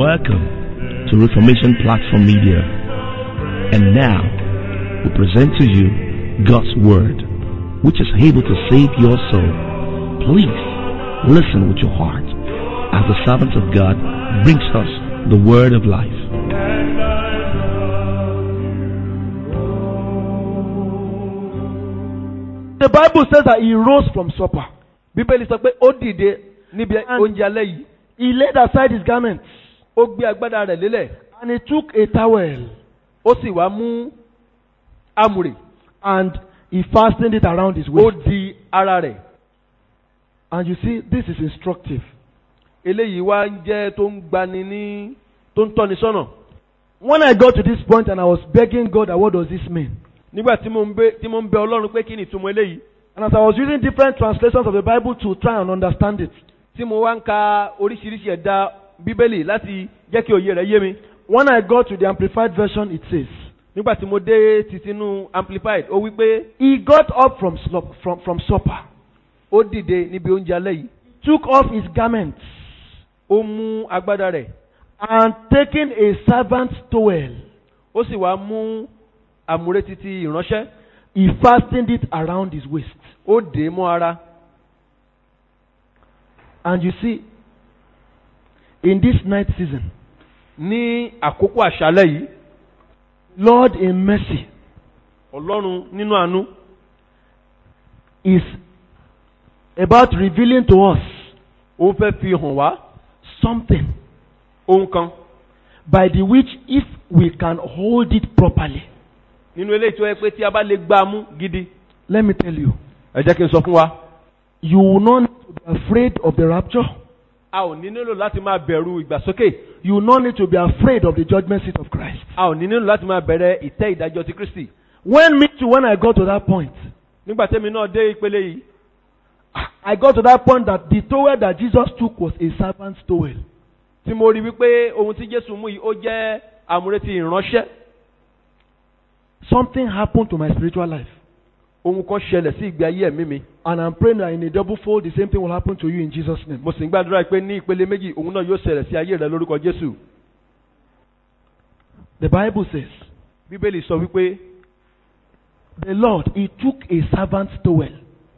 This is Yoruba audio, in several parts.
Welcome to Reformation Platform Media. And now, we present to you God's Word, which is able to save your soul. Please listen with your heart as the servant of God brings us the Word of life. The Bible says that he rose from supper. bíbélì sọ pé ó dìde níbi And- oúnjẹ alẹ́ yìí He laid aside his garments ó gbé agbádá rẹ̀ lélẹ̀ and he took a towel ó sì wá mú àmùrè and he fastened it around his ó waist. di ara rẹ̀ And you see, this is instructive. eléyìí wá ń jẹ́ tó ń gbani ní tó ń tọ́ni sọ́nà When I got to this point and I was begging God, that what does this mean? nígbà tí mo ń bẹ tí mo ń bẹ ọlọ́run pé kí ni ìtumọ̀ eléyìí And as I was using different translations of the Bible to try and understand it, tí mo wá ń ka oríṣiríṣi ẹ̀dá bíbélì láti jẹ́ kí òye rẹ̀ yé mi when I got to the Amplified Version, it says, nígbà tí mo dé tìtínú amplified ó wí pé He got up from, slop, from, from supper, ó dìde níbi oúnjẹ alẹ́ yìí took off his garments, ó mú agbádá rẹ̀ and taking a servant's towel, ó sì wá mú àmùrè títí ìránṣẹ́ he fastened it around his waist. ó dè é mọ́ ara And you see, in this night season, ní àkókò àṣálẹ́ yìí Lord in mercy ọlọ́run nínú àánú is about revealing to us ó fẹ́ fi hàn wá something ohun kan by the which, if we can hold it properly, nínú eléyìí tó yẹ pé tí a bá lè gbá a mú gidi let me tell you, ẹ jẹ́ kí n sọ fún wa you will not need to be afraid of the rapture. a ò ní nílò láti máa bẹ̀rù ìgbàsókè You will not need to be afraid of the judgment seat of Christ. a ò ní nílò láti máa bẹ̀rẹ̀ ìtẹ́ ìdájọ́ ti kristi When me too, when I got to that point, nígbà tẹ́mi náà dé ìpele yìí I got to that point that the towel that Jesus took was a servant's towel. tí mo rí wípé ohun tí jésù mú yìí ó jẹ́ àmúrè ti ìránṣẹ́ Something happened to my spiritual life. ohun kan ṣẹlẹ̀ sí ìgbé ayé ẹ̀mí mi And I'm praying that in a double fold, the same thing will happen to you in Jesus' name. mo sì ń gbàdúrà pé ní ìpele méjì òun náà yóò ṣẹlẹ̀ sí ayé rẹ lórúkọ jésù The Bible says, bíbélì sọ wípé the Lord, He took a servant's towel.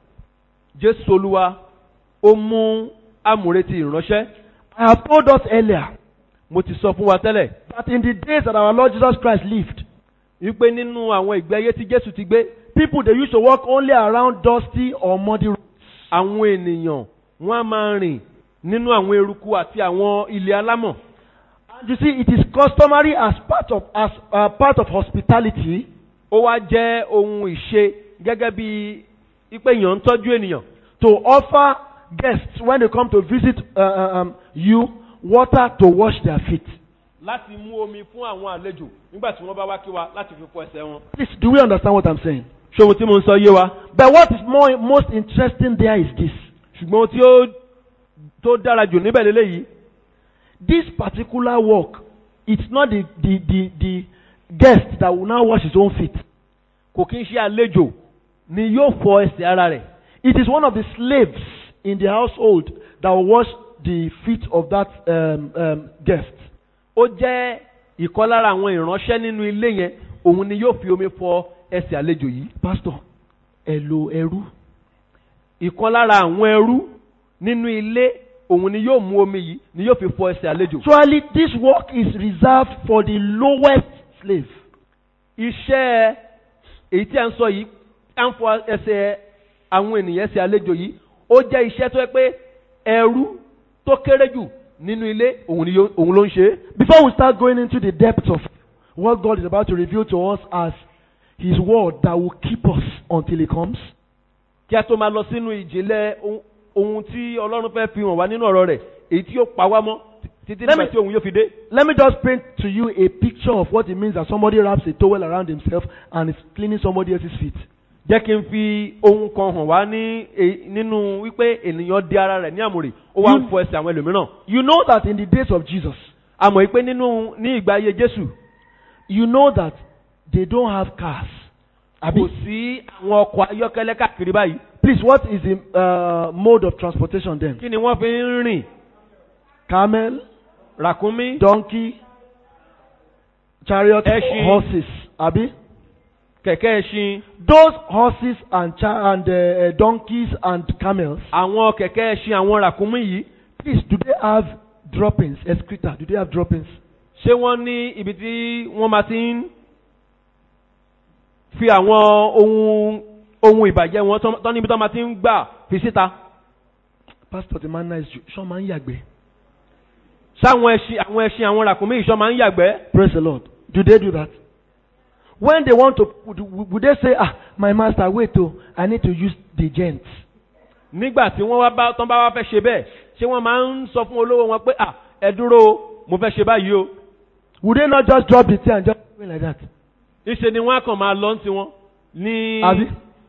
jésù olúwa ó mú àmúrè ti ìránṣẹ́ I have told us earlier mo ti sọ fún wa tẹ́lẹ̀ that in the days that our Lord Jesus Christ lived, wípé nínú àwọn ìgbé ayé tí jésù ti gbé people they used to walk only around dusty or muddy roads. àwọn ènìyàn wọn á máa rìn nínú àwọn eruku àti àwọn ilé alámọ̀ And you see, it is customary as part of as uh, part of hospitality ó wá jẹ́ ohun ìṣe gẹ́gẹ́ bí ipe èèyàn ń tọ́jú ènìyàn to offer guests when they come to visit uh, uh, um, you water to wash their feet. láti mú omi fún àwọn àlejò nígbà tí wọ́n bá wá kí wa láti fi fọ ẹsẹ̀ wọn. Please, do we understand what I'm saying? ṣé ohun tí mo ń sọ yé wa But what is more most interesting there is this: ṣùgbọ́n ohun tí ó tó dára jù níbẹ̀ lélẹ́yìí this particular work, it's not the the the, the guest that will now wash his own feet. kò kí ń ṣe àlejò ni yóò fọ ẹsẹ̀ ara rẹ̀ It is one of the slaves in the household that will wash the feet of that um, um, guest. ó jẹ́ ìkan lára àwọn ìránṣẹ́ nínú ilé yẹn òun ni yóò fi omi fọ ẹsẹ̀ àlejò yìí Pastor, hello, Eru. ìkan lára àwọn ẹrú nínú ilé òun ni yóò mú omi yìí ni yóò fi fọ ẹsẹ̀ àlejò. Actually, this work is reserved for the lowest slave. iṣẹ́ èyí tí a ń sọ yìí à ń fọ ẹsẹ̀ àwọn ènìyàn ẹsẹ̀ àlejò yìí ó jẹ́ iṣẹ́ tó yẹ pé ẹrú tó kéré jù nínú ilé òun ni yó- òun ló ń ṣe é. Before we start going into the depths of what God is about to reveal to us as His word that will keep us until He comes, kí a tó máa lọ sínú ìjìnlẹ̀ ohun- ohun tí ọlọ́run fẹ́ fi hàn wá nínú ọ̀rọ̀ rẹ̀ èyí tí yóò pa wá mọ́ títí Let nígbà me- tí òun yóò fi dé. let me just paint to you a picture of what it means that somebody wraps a towel around himself and is cleaning somebody else's feet. jẹ́ kí n fi ohun kan hàn wá ní e- nínú wípé ènìyàn di ara rẹ̀ ní àmùrè ó wá ń You- fọ ẹsẹ̀ àwọn ẹlòmíràn. You know that in the days of Jesus, a mọ̀ pé nínú ní ìgbà ayé jésù you know that they don't have cars. kò Abi, sí àwọn ọkọ̀ ayọ́kẹ́lẹ́ káàkiri báyìí. please, what is the uh, mode of transportation then? kí ni wọ́n fi ń rìn Camel, ràkúnmí donkey, chariot, Ẹṣin. horses. Abi? kẹ̀kẹ́ ẹṣin Those horses and cha- and uh, uh, donkeys and camels. àwọn kẹ̀kẹ́ ẹṣin àwọn ràkúnmí yìí Please, do they have droppings? Excreta. Do they have droppings? ṣé wọ́n ní ibi tí wọ́n máa ti ń fi àwọn ohun ohun ìbàjẹ́ wọn tán tán níbi tán máa ti ń gbà fi síta Pastor, the man nice. Show man yagbe. sáwọn ẹṣin àwọn ẹṣin àwọn ràkúnmí ìṣọ́ máa ń yàgbẹ́ Praise the Lord. Do they do that? When they want to, would, would they say, ah, my master, wait, oh, I need to use the gents. nígbà tí wọ́n wá bá tán bá wá fẹ́ ṣe bẹ́ẹ̀ ṣé wọ́n máa ń sọ fún olówó wọn pé à ẹ dúró o, mo fẹ́ ṣe báyìí o Would they not just drop the thing and just go like that? ìṣe ni wọ́n á kàn máa lọ sí wọn ní Abi?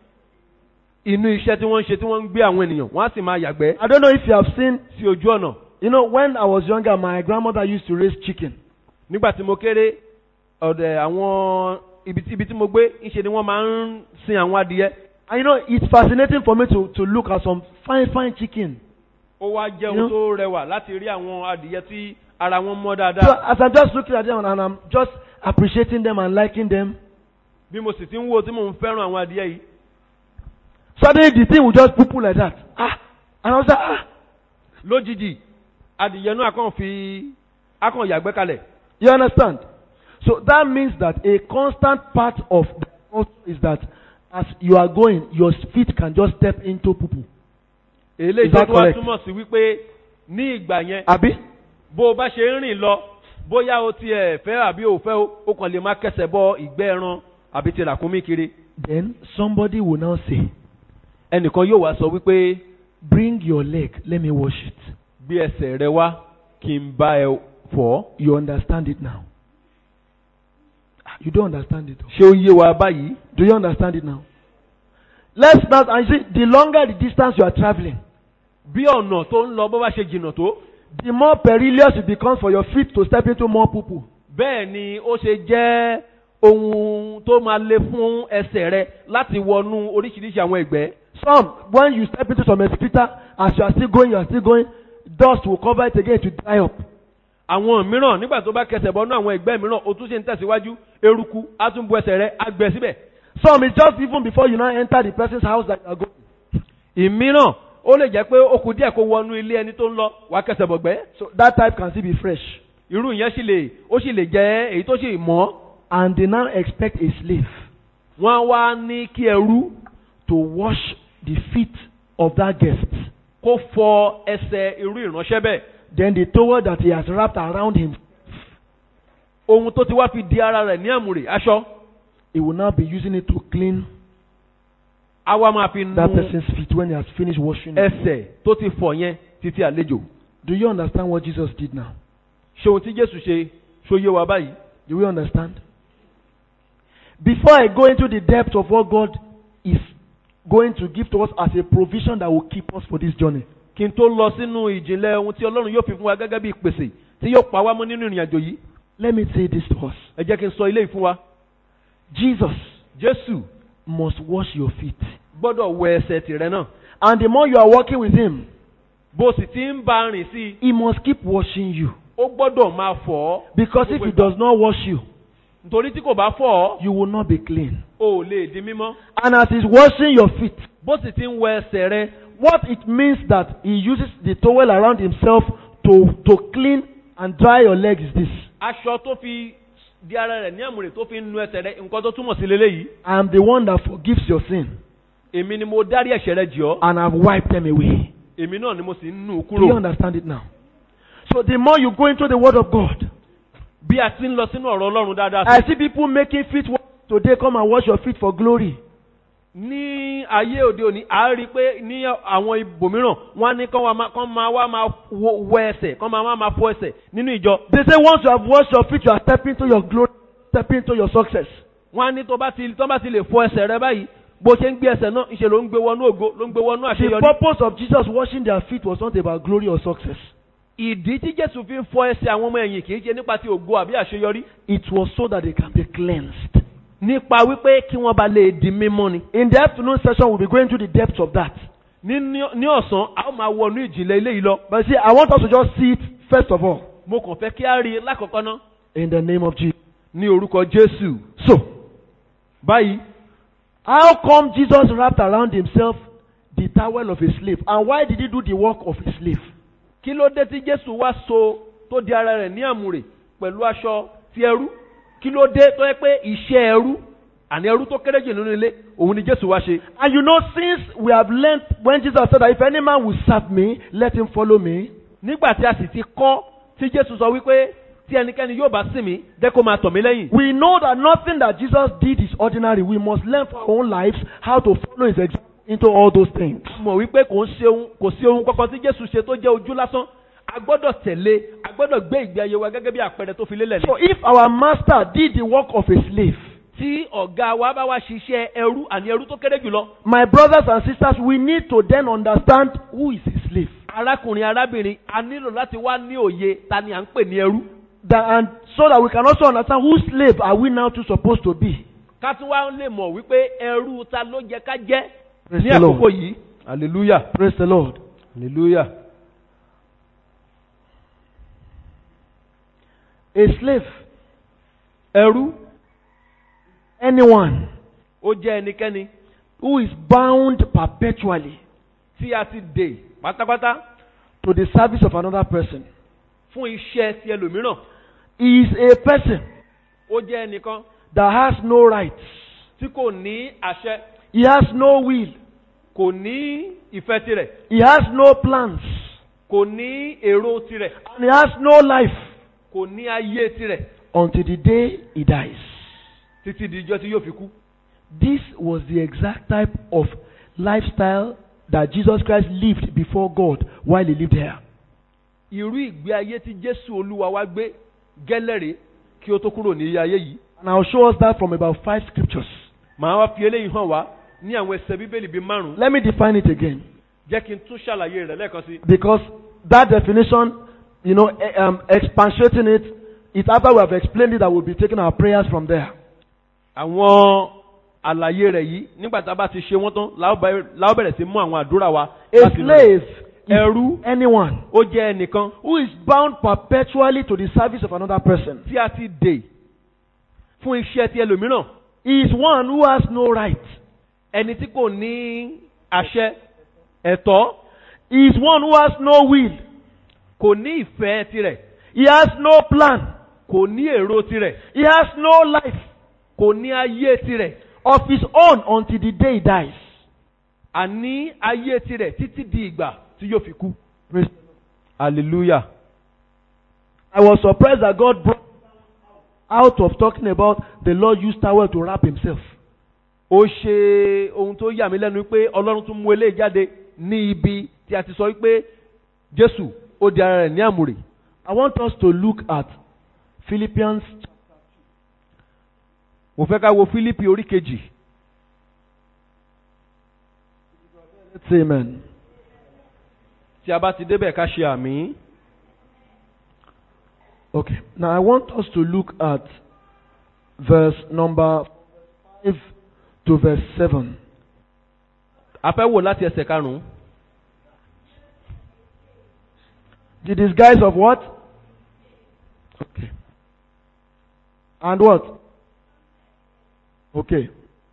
inú iṣẹ́ tí wọ́n ń ṣe tí wọ́n ń gbé àwọn ènìyàn wọ́n á sì máa yàgbẹ́ I don't know if you have seen, sí ojú ọ̀nà you know, when I was younger, my grandmother used to raise chicken. nígbà tí mo kéré ọ̀dẹ̀ àwọn ibi tí ibi tí mo gbé ìṣe ni wọ́n máa ń sin àwọn adìyẹ And you know, it's fascinating for me to, to look at some fine, fine chicken. ó wá jẹ́ You know? ohun tó rẹwà láti rí àwọn adìyẹ tí ara wọn mọ́ So dáadáa as I'm just looking at them and I'm just appreciating them and liking them, bí mo sì ti ń wo tí mò ń fẹ́ràn àwọn adìyẹ yìí suddenly the thing will just poo like that. Ah, and I was like, ah, lójijì adìyẹ náà kàn fi akàn yàgbẹ́ kalẹ̀ you understand? So that means that a constant part of the culture is that as you are going, your feet can just step into poo poo. eléyìí Is tó that tún wá correct? túmọ̀ sí wípé ní ìgbà yẹn Abi? bó o bá ṣe ń rìn lọ bóyá o tiẹ̀ fẹ́ àbí o fẹ́ o o kàn lè má kẹsẹ̀ bọ ìgbẹ́ ẹran àbí ti ràkúnmí kiri Then somebody will now say, ẹnìkan yóò wá sọ wípé Bring your leg, let me wash it. gbé ẹsẹ̀ rẹ wá kí n bá ẹ fọ̀ ọ́ You understand it now. Ah, You don't understand it. oh. ṣé ó yé wa báyìí Do you understand it now? Let's not, and you see, the longer the distance you are traveling, bí ọ̀nà tó ń lọ bó bá ṣe jìnnà tó the more perilous it becomes for your feet to step into more poo poo. bẹ́ẹ̀ ni ó ṣe jẹ́ ohun tó máa le fún ẹsẹ̀ rẹ láti wọnú oríṣiríṣi àwọn ẹ̀gbẹ́ Some, when you step into some excreta, as you are still going, you are still going, dust will cover it again to dry up. àwọn mìíràn nígbà tó bá kẹsẹ̀ bọ́nú àwọn ẹgbẹ́ mìíràn o tún ṣe ń tẹ̀síwájú eruku á tún bu ẹsẹ̀ rẹ á gbẹ síbẹ̀. Some, it's just even before you now enter the person's house that you are going. ìmíràn ó lè jẹ́ pé ó kù díẹ̀ kó wọnú ilé ẹni tó ń lọ wá kẹsẹ̀ bọ̀gbẹ́. So that type can still be fresh. irú yẹn sì lè ó sì lè jẹ́ èyí tó sì mọ́. And they now expect a slave wọ́n wá ní kí ẹrú to wash the feet of that guest. kó fọ ẹsẹ̀ irú ìránṣẹ́ bẹ́ẹ̀. Then the towel that he has wrapped around him, ohun tó ti wá fi di ara rẹ̀ ní àmùrè aṣọ he will now be using it to clean á wá máa fi nu that person's feet when he has finished washing it. ẹsẹ̀ tó ti fọ̀ yẹn títí àlejò. Do you understand what Jesus did now? ṣé ohun tí Jésù ṣe ṣó yé wa báyìí. Do we understand? Before I go into the depth of what God is going to give to us as a provision that will keep us for this journey, kí n tó lọ sínú ìjìnlẹ̀ ohun tí Ọlọ́run yóò fi fún wa gẹ́gẹ́ bí ìpèsè tí yóò pa wá mọ́ nínú ìrìn àjò yìí let me say this to us. ẹ jẹ́ kí n sọ ilé yìí fún wa. Jesus Jésù must wash your feet. gbọ́dọ̀ wẹ ẹsẹ̀ tìrẹ náà And the more you are working with Him, bó sì ti ń bá a rìn sí i He must keep washing you. ó gbọ́dọ̀ máa fọ̀ ọ́ Because if He does not wash you, nítorí tí kò bá fọ̀ ọ́ you will not be clean. o ò lè di mímọ́ And as He's washing your feet, bó sì ti ń wẹ ẹsẹ̀ rẹ what it means that He uses the towel around Himself to, to clean and dry your legs is this. aṣọ tó fi di ara rẹ̀ ní àmùrè tó fi ń nu ẹsẹ̀ rẹ nǹkan tó túmọ̀ sí leléyìí I am the one that forgives your sin, èmi ni mo dárí ẹ̀ṣẹ̀ rẹ jì ọ́ and I've wiped them away. èmi náà ni mo sì ń nù ú Do you kúrò understand it now? So the more you go into the Word of God, bí a ti ń lọ sínú ọ̀rọ̀ Ọlọ́run dáadáa I sí see people making feet wash today. Come and wash your feet for glory. ní ayé òde òní a rí i pé ní àwọn ibòmíràn wọ́n á ní kán wá máa- kán máa wá máa wo- wẹ ẹsẹ̀ kán máa wá máa fọ ẹsẹ̀ nínú ìjọ They say once you have washed your feet, you are stepping into your glory, stepping into your success. wọ́n á ní tó bá ti tó bá ti lè fọ ẹsẹ̀ rẹ báyìí bó ṣe ń gbé ẹsẹ̀ náà ìṣe ló ń gbé wọnú ògo ló ń gbé wọnú The àṣeyọrí. purpose of Jesus washing their feet was not about glory or success. ìdí tí Jésù fi ń fọ ẹsẹ̀ àwọn ọmọ ẹ̀yìn kì í ṣe nípa ti ògo àbí àṣeyọrí It was so that they can be cleansed. nípa wípé kí wọ́n bá lè di mímọ́ ni. In the afternoon session, we'll be going to the depths of that. ní ní ní ọ̀sán a ó máa wọnú ìjìnlẹ̀ ilé yìí lọ. But see, I want us to just see it first of all. mo kàn fẹ́ kí á rí i lákọ̀ọ́kọ́ ná In the name of Jesus. ní orúkọ jésù. So, báyìí how come Jesus wrapped around himself the towel of a slave? And why did he do the work of a slave? kí ló dé tí jésù wá so tó di ara rẹ̀ ní àmùrè pẹ̀lú aṣọ ti ẹrú kí ló dé tó yẹ pé iṣẹ́ ẹrú àní ẹrú tó kéré jù nínú ilé òun ni jésù wá ṣe. And you know, since we have learned when Jesus said that if any man will serve me, let him follow me. nígbà tí a sì ti kọ́ tí jésù sọ wípé tí ẹnikẹ́ni yóò bá sìn mí jẹ́ kó máa tọ̀ mí lẹ́yìn. We know that nothing that Jesus did is ordinary. We must learn for our own lives how to follow his example into all those things. mọ̀ wípé kò ń ṣe ohun kò sí ohun kankan tí jésù ṣe tó jẹ́ ojú lásán a gbọ́dọ̀ tẹ̀lé a gbọ́dọ̀ gbé ìgbé ayé wa gẹ́gẹ́ bí àpẹẹrẹ tó fi lélẹ̀ So ní. if our master did the work of a slave, tí ọ̀gá wa bá wá ṣiṣẹ́ ẹrú àní ẹrú tó kéré jùlọ my brothers and sisters, we need to then understand who is a slave. arákùnrin arábìnrin a nílò láti wá ní òye ta ni à ń pè ní ẹrú. That, and so that we can also understand whose slave are we now too supposed to be. ká tún wá lè mọ̀ wípé ẹrú ta ló jẹ ká jẹ́ Praise ní the Lord. àkókò yìí. hallelujah Praise the Lord. hallelujah. A slave, ẹrú anyone ó jẹ́ ẹnikẹ́ni who is bound perpetually tí a ti dè pátápátá to the service of another person fún iṣẹ́ ti ẹlòmíràn is a person ó jẹ́ ẹnìkan that has no rights. tí kò ní àṣẹ He has no will. kò ní ìfẹ́ tirẹ̀ He has no plans. kò ní èrò tirẹ̀ And he has no life kò ní ayé tirẹ̀ until the day he dies. títí di ijọ́ tí yóò fi kú. This was the exact type of lifestyle that Jesus Christ lived before God while he lived here. irú ìgbé ayé tí jésù olúwa wá gbé gẹ́lẹ́rè kí ó tó kúrò ní ayé yìí. And I'll show us that from about five scriptures. màá wá fi eléyìí hàn wá ní àwọn ẹsẹ̀ bíbélì bíi márùn-ún Let me define it again. jẹ́ kí n tún ṣàlàyé rẹ̀ lẹ́ẹ̀kan sí. Because that definition, you know, eh, um, expatiating it, it's after we have explained it that we'll be taking our prayers from there. àwọn àlàyé rẹ̀ yìí nígbà tá a bá ti ṣe wọ́n tán la ó bẹ̀rẹ̀- la ó bẹ̀rẹ̀ sí mú àwọn àdúrà wa. A láti inú rẹ̀. slave is ẹrú anyone ó jẹ́ ẹnìkan who is bound perpetually to the service of another person. tí a ti dè fún iṣẹ́ ti ẹlòmíràn He is one who has no right. ẹni tí kò ní àṣẹ ẹ̀tọ́ He is one who has no will. kò ní ìfẹ́ tirẹ̀ He has no plan. kò ní èrò tirẹ̀ He has no life kò ní ayé tirẹ̀ of his own until the day he dies. àní ayé tirẹ̀ títí di ìgbà tí yóò fi kú. Praise- hallelujah. I was surprised that God brought out of talking about the Lord used towel to wrap himself. ó ṣe ohun tó yà mí lẹ́nu pé ọlọ́run tún mú eléyìí jáde ní ibi tí a ti sọ wípé jésù ó di ara rẹ̀ ní àmùrè. I want us to look at Philippians mo fẹ́ ká wo fílípì orí kejì. Let's say amen. tí a bá ti débẹ̀ ká ṣe àmì. Okay. Now I want us to look at verse number 5 to verse 7. a fẹ́ wò láti ẹsẹ̀ karùn-ún. The disguise of what? Okay. And what? Okay.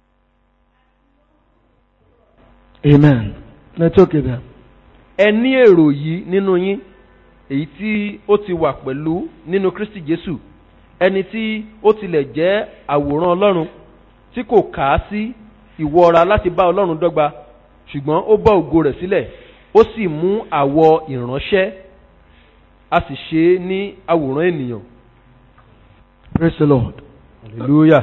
Amen. Let's okay there. ẹ ní èrò yìí nínú yín èyí tí ó ti wà pẹ̀lú nínú kristi jésù ẹni tí ó tilẹ̀ jẹ́ àwòrán ọlọ́run tí kò kà á sí ìwọra láti bá ọlọ́run dọ́gba ṣùgbọ́n ó bọ́ ògo rẹ̀ sílẹ̀ ó sì mú àwọ̀ ìránṣẹ́ a sì ṣe é ní àwòrán ènìyàn. Praise the Lord. hallelujah.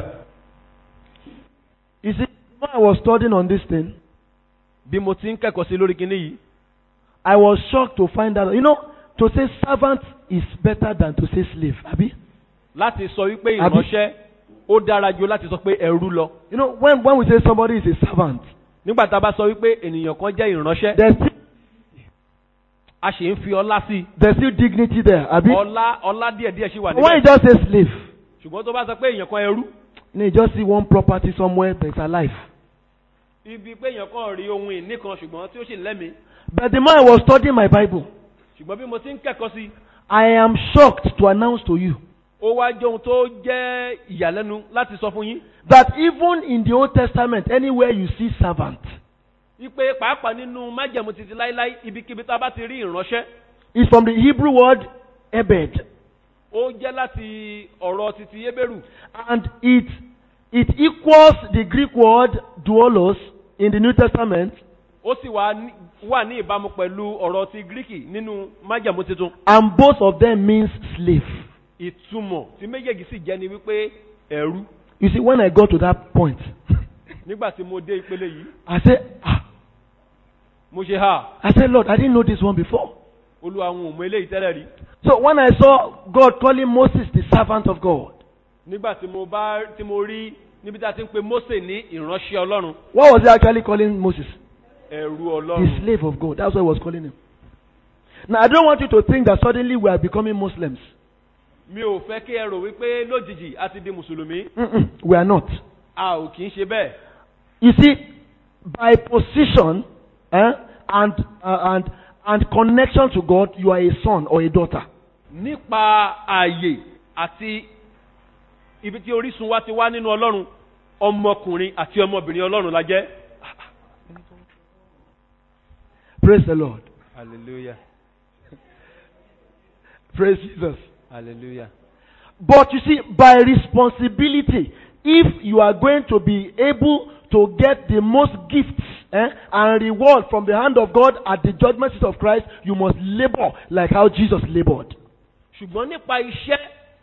You see, when I was studying on this thing, bí mo ti ń kẹ́kọ̀ọ́ sí lórí kinní yìí I was shocked to find out, you know, to say servant is better than to say slave. Abi? láti sọ wípé Àbí- ìránṣẹ́ ó dára ju láti sọ pé ẹrú lọ. You know, when, when we say somebody is a servant, nígbà tá a bá sọ wípé ènìyàn kan jẹ́ ìránṣẹ́ there's still, a sì ń fi ọlá sí i. there's still dignity there. Abi? ọlá ọlá díẹ̀ díẹ̀ sì wà When you níbẹ̀ just say slave, ṣùgbọ́n tó bá sọ pé èèyàn kan ẹrú you, know, you just see one property somewhere that's alive. ibi pé èèyàn kan rí ohun ìní kan ṣùgbọ́n tí ó sì lẹ́mìí But the more I was studying my Bible, ṣùgbọ́n bí mo ti ń kẹ́kọ̀ọ́ sí I am shocked to announce to you ó wá jẹ́ ohun tó jẹ́ ìyàlẹ́nu láti sọ fún yín that even in the Old Testament, anywhere you see servant, wípé pàápàá nínú májẹ̀mú títí láíláí ibikíbi tá a bá ti rí ìránṣẹ́ is from the Hebrew word ebed, ó jẹ́ láti ọ̀rọ̀ títí Hébérù and it it equals the Greek word doulos in the New Testament, ó sì wà ní- wà ní ìbámu pẹ̀lú ọ̀rọ̀ ti Gíríkì nínú májẹ̀mú tuntun and both of them means slave. ìtumọ̀ tí méjèèjì sì jẹ́ ni wípé ẹ̀rú You see, when I got to that point, nígbà tí mo dé ìpele yìí I said, ah, mo ṣe ha I said, Lord, I didn't know this one before. olúwa àwọn òmò eléyìí tẹ́lẹ̀ rí So when I saw God calling Moses the servant of God, nígbà tí mo bá tí mo rí níbi tí a ti ń pe Mósè ní ìránṣẹ́ Ọlọ́run what was he actually calling Moses? ẹ̀rú The Ọlọ́run slave of God. That's what he was calling him. Now, I don't want you to think that suddenly we are becoming Muslims. mi ò fẹ́ kí ẹ rò wípé lójijì a ti di mùsùlùmí Mm-mm, we are not. a ò kì í ṣe bẹ́ẹ̀ You see, by position eh, and, uh, and, and connection to God, you are a son or a daughter. nípa ààyè àti ibi tí orísun wa ti wá nínú Ọlọ́run ọmọkùnrin àti ọmọbìnrin Ọlọ́run la jẹ́. Praise the Lord. hallelujah Praise Jesus. hallelujah. But you see, by responsibility, if you are going to be able to get the most gifts eh, and reward from the hand of God at the judgment seat of Christ, you must labor like how Jesus labored. ṣùgbọ́n nípa iṣẹ́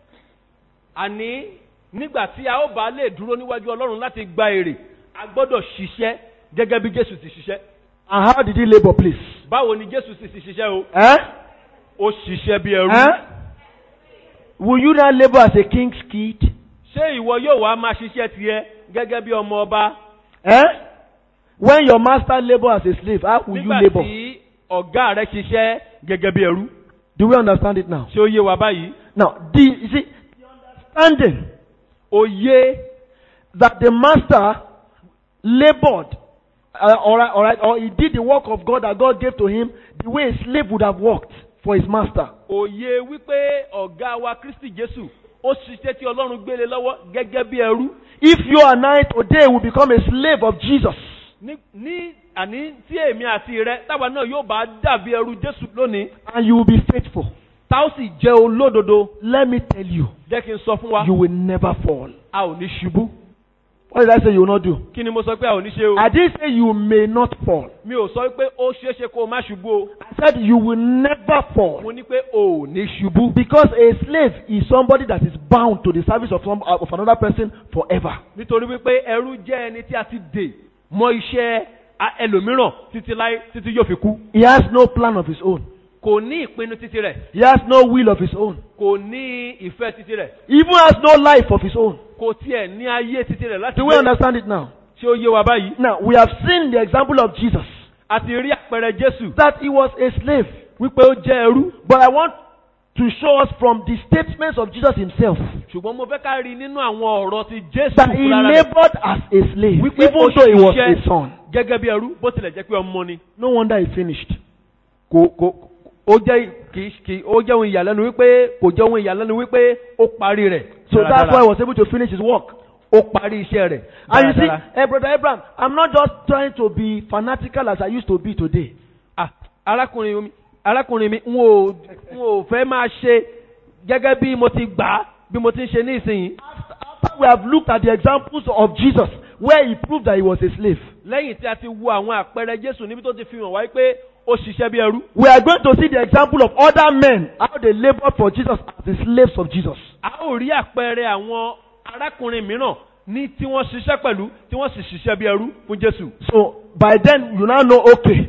àní nígbà tí a ó bá lè dúró níwájú Ọlọ́run láti gba èrè a gbọ́dọ̀ ṣiṣẹ́ gẹ́gẹ́ bí Jésù ti ṣiṣẹ́. And how did he labor, please? báwo ni Jésù sì ti ṣiṣẹ́ o Eh? ó ṣiṣẹ́ bí ẹrú. Eh? Will you not labor as a king's kid? ṣé ìwọ yóò wá máa ṣiṣẹ́ tiẹ̀ gẹ́gẹ́ bí ọmọ ọba Eh? When your master labor as a slave, how will you nígbà labor? tí ọ̀gá rẹ ṣiṣẹ́ gẹ́gẹ́ bí ẹrú. Do we understand it now? ṣé ó yé wa báyìí? Now, the, you see, the understanding òye that the master labored, uh, all right, all right, or he did the work of God that God gave to him the way a slave would have worked for his master. òye wípé ọ̀gá wa Kristi Jésù ó ṣiṣẹ́ tí Ọlọ́run gbélé lọ́wọ́ gẹ́gẹ́ bí ẹrú. If you and I today will become a slave of Jesus, ní ní àní tí èmi àti rẹ táwa náà yóò bá dàbí ẹrú Jésù lónìí and you will be faithful, tá ó sì jẹ́ olódodo let me tell you, jẹ́ kí n sọ fún wa you will never fall. a ò ní ṣubú. What did I say you will not do? kí ni mo sọ pé a ò ní ṣe o. I didn't say you may not fall. mi ò sọ pé ó ṣeé ṣe kó o má ṣubú o. I said you will never fall. mo ní pé o ò ní ṣubú. Because a slave is somebody that is bound to the service of, some, of another person forever. nítorí wípé ẹrú jẹ́ ẹni tí a ti dè mọ́ iṣẹ́ a- ẹlòmíràn títí láé títí yóò fi kú. He has no plan of his own. kò ní ìpinnu títí rẹ̀ He has no will of his own. kò ní ìfẹ́ títí rẹ̀ He even has no life of his own. kò tiẹ̀ ní ayé títí rẹ̀ láti Do we gbé. understand it now? ṣé ó yé wa báyìí. Now, we have seen the example of Jesus, a ti rí àpẹẹrẹ Jésù that he was a slave. wípé ó jẹ́ ẹrú. But I want to show us from the statements of Jesus himself ṣùgbọ́n mo fẹ́ ká rí nínú àwọn ọ̀rọ̀ ti Jésù that he fúnra rẹ̀ labored as a slave, wípé even ó though he was ṣiṣẹ́ a son. gẹ́gẹ́ bí ẹrú bó tilẹ̀ jẹ́ pé ọmọ ni. No wonder he finished. kò kò ó jẹ́ kì í kì í ó jẹ́ ohun ìyàlẹ́nu wípé kò jẹ́ ohun ìyàlẹ́nu wípé ó parí rẹ̀. So that's why he was able to finish his work. ó parí iṣẹ́ rẹ̀. And you see, dáradára. hey, Brother Abraham, I'm not just trying to be fanatical as I used to be today. Ah, arákùnrin mi arákùnrin mi n ò n ò fẹ́ máa ṣe gẹ́gẹ́ bí mo ti gbà á bí mo ti ń ṣe ní ìsinyìí. After we have looked at the examples of Jesus, where he proved that he was a slave, lẹ́yìn tí a ti wo àwọn àpẹẹrẹ Jésù níbi tó ti fi hàn wáyé pé ó ṣiṣẹ́ bí ẹrú. we are going to see the example of other men, how they labored for Jesus as the slaves of Jesus. a ó rí àpẹẹrẹ àwọn arákùnrin mìíràn ní tí wọ́n ṣiṣẹ́ pẹ̀lú tí wọ́n sì ṣiṣẹ́ bí ẹrú fún Jésù. So by then, you now know, okay,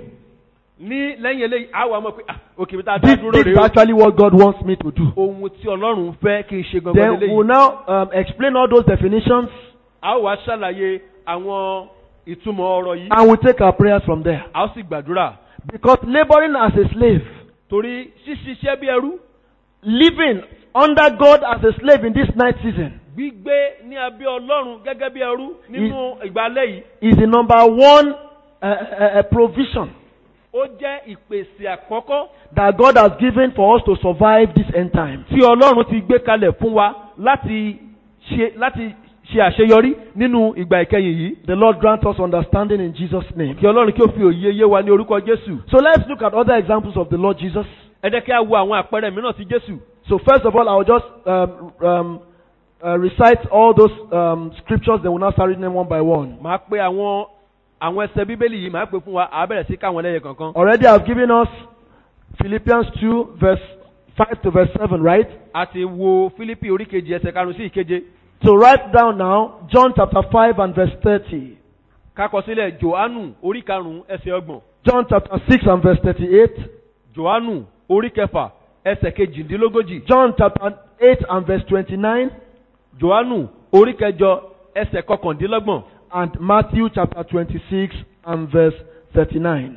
ní lẹ́yìn eléyìí a wà mọ̀ pé ah òkè mi ta dá this, dúró this rèé is o. actually what God wants me to do. ohun tí Ọlọ́run fẹ́ kí n ṣe gangan Then we'll lélẹ́yìí. now um, explain all those definitions a ó wá ṣàlàyé àwọn ìtumọ̀ ọ̀rọ̀ yìí. and we'll take our prayers from there. a ó sì gbàdúrà. Because laboring as a slave, torí ṣíṣiṣẹ́ bí ẹrú living under God as a slave in this night season gbígbé ní abẹ́ Ọlọ́run gẹ́gẹ́ bí ẹrú nínú ìgbàlẹ̀ yìí is the number one uh, uh, uh, provision ó jẹ́ ìpèsè àkọ́kọ́ that God has given for us to survive this end time. tí ọlọ́run ti gbé kalẹ̀ fún wa láti ṣe láti ṣe àṣeyọrí nínú ìgbà ìkẹyìn yìí The Lord grant us understanding in Jesus' name. kí ọlọ́run kí ó fi òye yé wa ní orúkọ jésù So let's look at other examples of the Lord Jesus. ẹ jẹ́ kí a wo àwọn àpẹẹrẹ mìíràn ti jésù So first of all, I will just um, um, uh, recite all those um, scriptures. Then we'll now start reading them one by one. màá pe àwọn àwọn ẹsẹ bíbélì yìí màá pe fún wa àá bẹ̀rẹ̀ sí káwọn lẹ́yìn kankan Already I've given us Philippians 2 verse 5 to verse 7, right? a ti wo fílípì orí kejì ẹsẹ̀ karùn-ún sí ìkeje So write down now John chapter 5 and verse 30. kákọ sílẹ̀ johannu orí karùn-ún ẹsẹ̀ ọgbọ̀n John chapter 6 and verse 38. johannu orí kẹfà ẹsẹ̀ kejìdínlógójì John chapter 8 and verse 29. johannu orí kẹjọ ẹsẹ̀ kọkàndínlọ́gbọ̀n And Matthew chapter 26 and verse 39.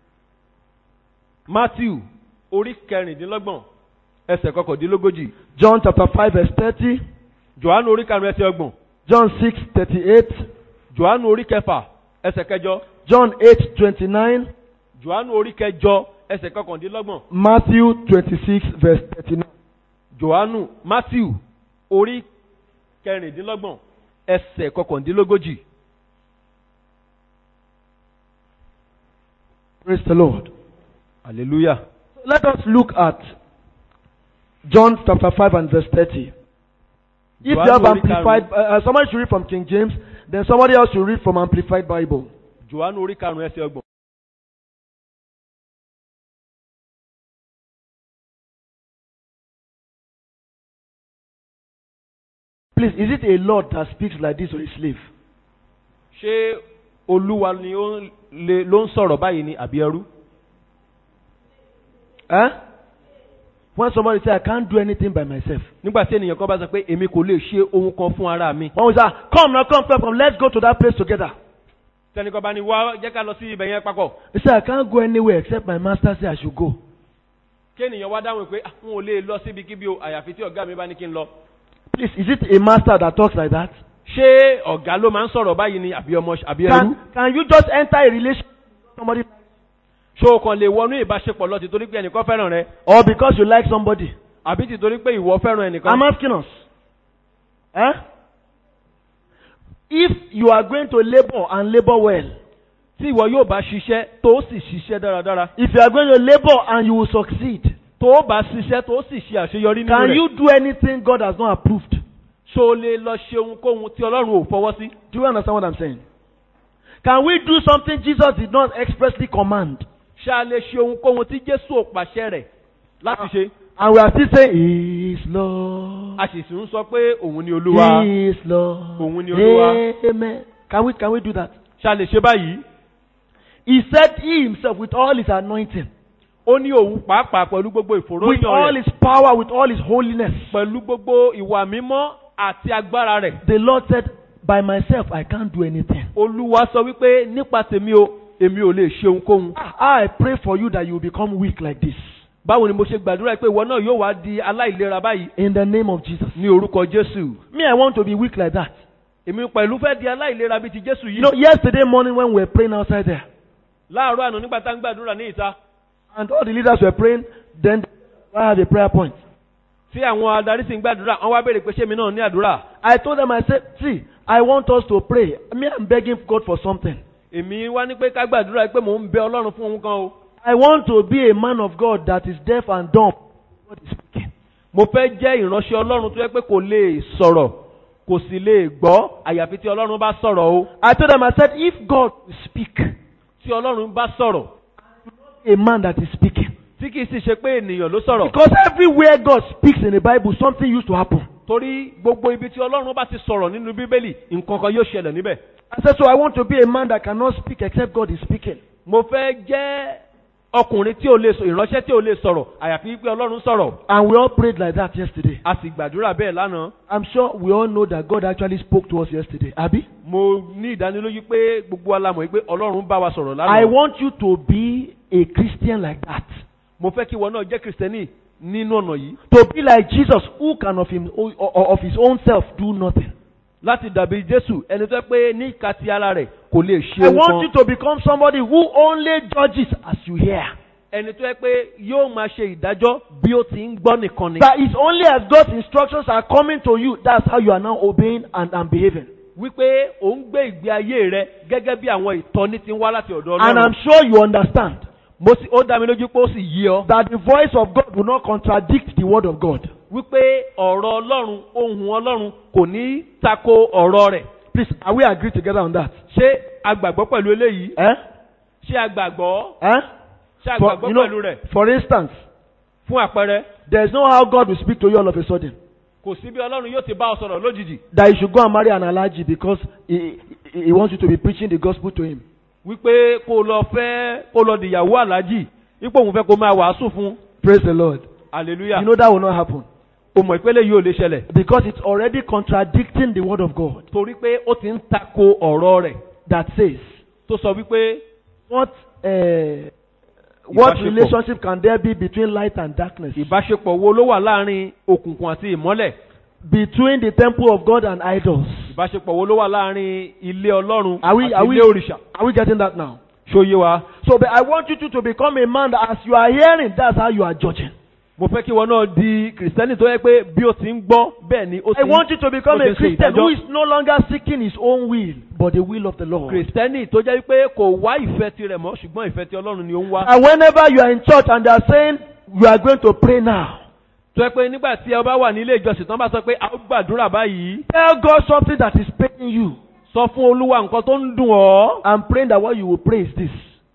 matthew orí kẹrìndínlọ́gbọ̀n ẹsẹ̀ kọkàndínlógójì John chapter 5 verse 30. johannu orí karùn-ún ẹsẹ̀ ọgbọ̀n John 6 38. johannu orí kẹfà ẹsẹ̀ kẹjọ John 8 29. johannu orí kẹjọ ẹsẹ̀ kọkàndínlọ́gbọ̀n Matthew 26 verse 39. johannu matthew orí kẹrìndínlọ́gbọ̀n ẹsẹ̀ kọkàndínlógójì Praise the Lord. hallelujah Let us look at John chapter 5 and verse 30. If you Johannu have orí amplified, uh, uh, somebody should read from King James, then somebody else should read from Amplified Bible. johannu orí karùn-ún ẹsẹ̀ ọgbọ̀n. Please, is it a Lord that speaks like this or a slave? ṣé olúwa ni ó ń lè- ló ń sọ̀rọ̀ báyìí ni àbí ẹrú? Eh? When somebody say, I can't do anything by myself. nígbà tí ènìyàn kan bá sọ pé èmi kò lè ṣe ohun kan fún ara mi. When we say, come now, come, come, come, let's go to that place together. tẹnìkan bá ní wá jẹ́ ká lọ sí ibẹ̀ yẹn papọ̀. He say, I can't go anywhere except my master say I should go. kí ènìyàn wá dáhùn pé "Ah, n ò lè lọ síbikíbi o àyàfi tí ọ̀gá mi bá ní kí n lọ. Please, is it a master that talks like that? ṣé ọ̀gá ló máa ń sọ̀rọ̀ báyìí ni àbí ọmọ àbí ẹrú? Can, can you just enter a relationship with somebody ṣé o kàn lè wọnú ìbáṣepọ̀ lọ tìtorí pé ẹnìkan fẹ́ràn rẹ or because you like somebody? àbí tìtorí pé ìwọ fẹ́ràn ẹnìkan. I'm asking us. Eh? If you are going to labor and labor well, tí ìwọ yóò bá ṣiṣẹ́ tó sì ṣiṣẹ́ dáradára if you are going to labor and you will succeed, tó bá ṣiṣẹ́ tó sì ṣe àṣeyọrí nínú can rẹ̀ you do anything God has not approved? ṣó o lè lọ ṣe ohunkóhun tí ọlọ́run ò fọwọ́ sí. Do you understand what I'm saying? Can we do something Jesus did not expressly command? ṣá lè ṣe ohunkóhun tí jésù ò pàṣẹ rẹ̀ láti ṣe. And we are still saying, He is Lord. a sì sì ń sọ pé òun ni olúwa. He is Lord. Òun ni Olúwa. Amen. Can we, can we do that? ṣá lè ṣe báyìí. He said he himself with all his anointing, ó ní òun pàápàá pẹ̀lú gbogbo with ìfòròyìn all rẹ̀ his power, with all his holiness. pẹ̀lú gbogbo ìwà mímọ́ àti agbára rẹ̀. The Lord said, By myself, I can't do anything. olúwa sọ wípé nípa tèmi o èmi ò lè ṣe ohunkóhun. I pray for you that you will become weak like this. báwo ni mo ṣe gbàdúrà pé ìwọ náà yóò wá di aláìlera báyìí In the name of Jesus. ní orúkọ jésù. Me, I want to be weak like that. èmi pẹ̀lú fẹ́ di aláìlera bíi ti jésù You know, yìí. yesterday morning when we were praying outside there, láàárọ̀ àná nígbà tá ń gbàdúrà ní ìta and all the leaders were praying, then I had a prayer point. tí àwọn adarí sì ń gbàdúrà wọ́n wá béèrè pé ṣé mi náà ní àdúrà. I told them, I said, See, I want us to pray. Me, I'm begging God for something. èmi wá ní pé ká gbàdúrà pé mò ń bẹ ọlọ́run fún ohun kan o. I want to be a man of God that is deaf and dumb. God is speaking. mo fẹ́ jẹ́ ìránṣẹ́ ọlọ́run tó yẹ pé kò lè sọ̀rọ̀ kò sì lè gbọ́ àyàfi tí ọlọ́run bá sọ̀rọ̀ o. I told them, I said, if God will speak, tí ọlọ́run bá sọ̀rọ̀ a man that is speaking. tí kìí sì ṣe pé ènìyàn ló sọ̀rọ̀. Because everywhere God speaks in the Bible, something used to happen. torí gbogbo ibi tí ọlọ́run bá ti sọ̀rọ̀ nínú bíbélì nǹkan kan yóò ṣẹlẹ̀ níbẹ̀. I said, so I want to be a man that cannot speak except God is speaking. mo fẹ́ jẹ́ ọkùnrin tí ò lè sọ ìránṣẹ́ tí ò lè sọ̀rọ̀ àyàfi pé ọlọ́run sọ̀rọ̀. And we all prayed like that yesterday. a sì gbàdúrà bẹ́ẹ̀ lánàá. I'm sure we all know that God actually spoke to us yesterday. Abi? mo ní ìdánilójú pé gbogbo wa la mọ̀ pé ọlọ́run bá wa sọ̀rọ̀ I lánàá. want you to be a Christian like that. mo fẹ́ kí ìwọ náà jẹ́ kìrìsìtẹ́nì nínú ọ̀nà yìí. To be like Jesus, who can of, him, of his own self do nothing. láti dàbí jésù ẹni tó yẹ pé ní ìka ti ara rẹ̀ kò lè ṣe I ohun want you kan to become somebody who only judges as you hear. ẹni tó yẹ pé yóò máa ṣe ìdájọ́ bí ó ti ń gbọ́ nìkan ni That is only as God's instructions are coming to you, that's how you are now obeying and, and behaving. wípé ò ń gbé ìgbé ayé rẹ gẹ́gẹ́ bí àwọn ìtọ́ni ti ń wá láti ọ̀dọ̀ And I'm ọlọ́run sure you understand mo sì ó dá mi lójú pé ó sì yí ọ that the voice of God will not contradict the word of God. wípé ọ̀rọ̀ ọlọ́run ohun ọlọ́run kò ní tako ọ̀rọ̀ rẹ̀ Please, are we agree together on that? ṣé a gbàgbọ́ pẹ̀lú eléyìí Eh? ṣé a gbàgbọ́ Eh? ṣé a For, gbàgbọ́ you know, pẹ̀lú rẹ̀ for instance, fún àpẹẹrẹ there's no how God will speak to you all of a sudden. kò sí bí ọlọ́run yóò ti bá ọ sọ̀rọ̀ lójijì That you should go and marry an allergy because he, he, he wants you to be preaching the gospel to him. wípé kó lọ fẹ́ kó lọ dìyàwó aláàjì ipò òun fẹ́ kó máa wàásù fún Praise the Lord. hallelujah You know that will not happen. o mọ̀ ìpele yìí ò lè ṣẹlẹ̀ Because it's already contradicting the word of God torí pé ó ti ń tako ọ̀rọ̀ rẹ̀ that says, tó sọ wípé what, uh, what Ìbáṣepọ̀. relationship can there be between light and darkness? ìbáṣepọ̀ wo ló wà láàrin òkùnkùn àti ìmọ́lẹ̀ Between the temple of God and idols. ìbáṣepọ̀ wo ló wà láàrin ilé ọlọ́run Are we, àti are we, ilé òrìṣà are we getting that now? ṣóyé wa So, but I want you to, to become a man that as you are hearing, that's how you are judging. mo fẹ́ kí wọn náà di kìrìsìtẹ́nì tó yẹ pé bí ó ti ń gbọ́ bẹ́ẹ̀ ni ó ti I want you to become ó ti a ń ṣe Christian ìdájọ́. who is no longer seeking his own will, but the will of the Lord. kìrìsìtẹ́nì tó jẹ́ pé kò wá ìfẹ́ tirẹ̀ mọ́ ṣùgbọ́n ìfẹ́ ti ọlọ́run ni ó ń wá. And whenever you are in church and they are saying, you are going to pray now, tó yẹ pé nígbà tí ẹ bá wà nílé ìjọsìn tán bá sọ pé a ó gbàdúrà báyìí tell God something that is paining you. sọ fún olúwa nǹkan tó ń dùn ọ́ I'm praying that what you will pray is this.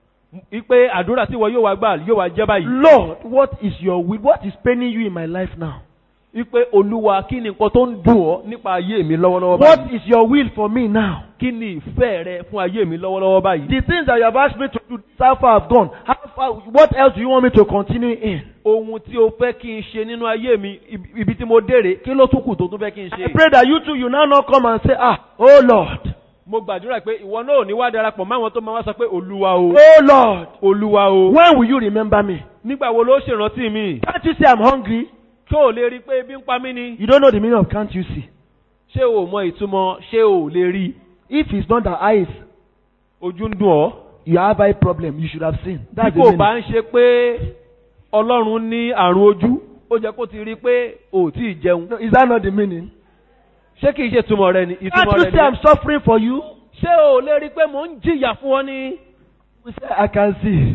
wípé àdúrà tí wọ́n yóò wá gbà yóò wá jẹ́ báyìí. Lord, what is your will? What is paining you in my life now? wípé olúwa kí ni nǹkan tó ń dùn ọ́ nípa ayé mi lọ́wọ́lọ́wọ́ What báyìí. is your will for me now? kí ni ìfẹ́ rẹ fún ayé mi lọ́wọ́lọ́wọ́ báyìí. The things that you have asked me to do, how far I've gone. How far, what else do you want me to continue in? ohun tí o fẹ́ kí n ṣe nínú ayé mi ibi- ibi tí mo dére kí ló tún kù tó tún fẹ́ kí n I ṣe. pray that you too, you now not come and say, ah, oh Lord, mo gbàdúrà pé ìwọ náà ò ní wá darapọ̀ máwọn tó máa wá sọ pé olúwa o oh Lord, olúwa o when will you remember me? nígbà wo ló ṣèrántí mi Can't you see I'm hungry? tó o lè rí i pé ebi ń pa mí ni You don't know the meaning of can't you see? ṣé o mọ ìtumọ̀ ṣé o lè rí i If it's not the eyes, ojú ń dùn ọ́ you have eye problem, you should have seen. bí That's the kò meaning. bá ń ṣe pé ọlọ́run ní àrùn ojú ó jẹ́ kó ti rí i pé o ò tí ì jẹun No, is that not the meaning? ṣé kìí ṣe ìtumọ̀ rẹ ni Can't ìtumọ̀ you rẹ see I'm ni suffering for you? ṣé o lè rí i pé mò ń jìyà fún ọ ni We say, I can see.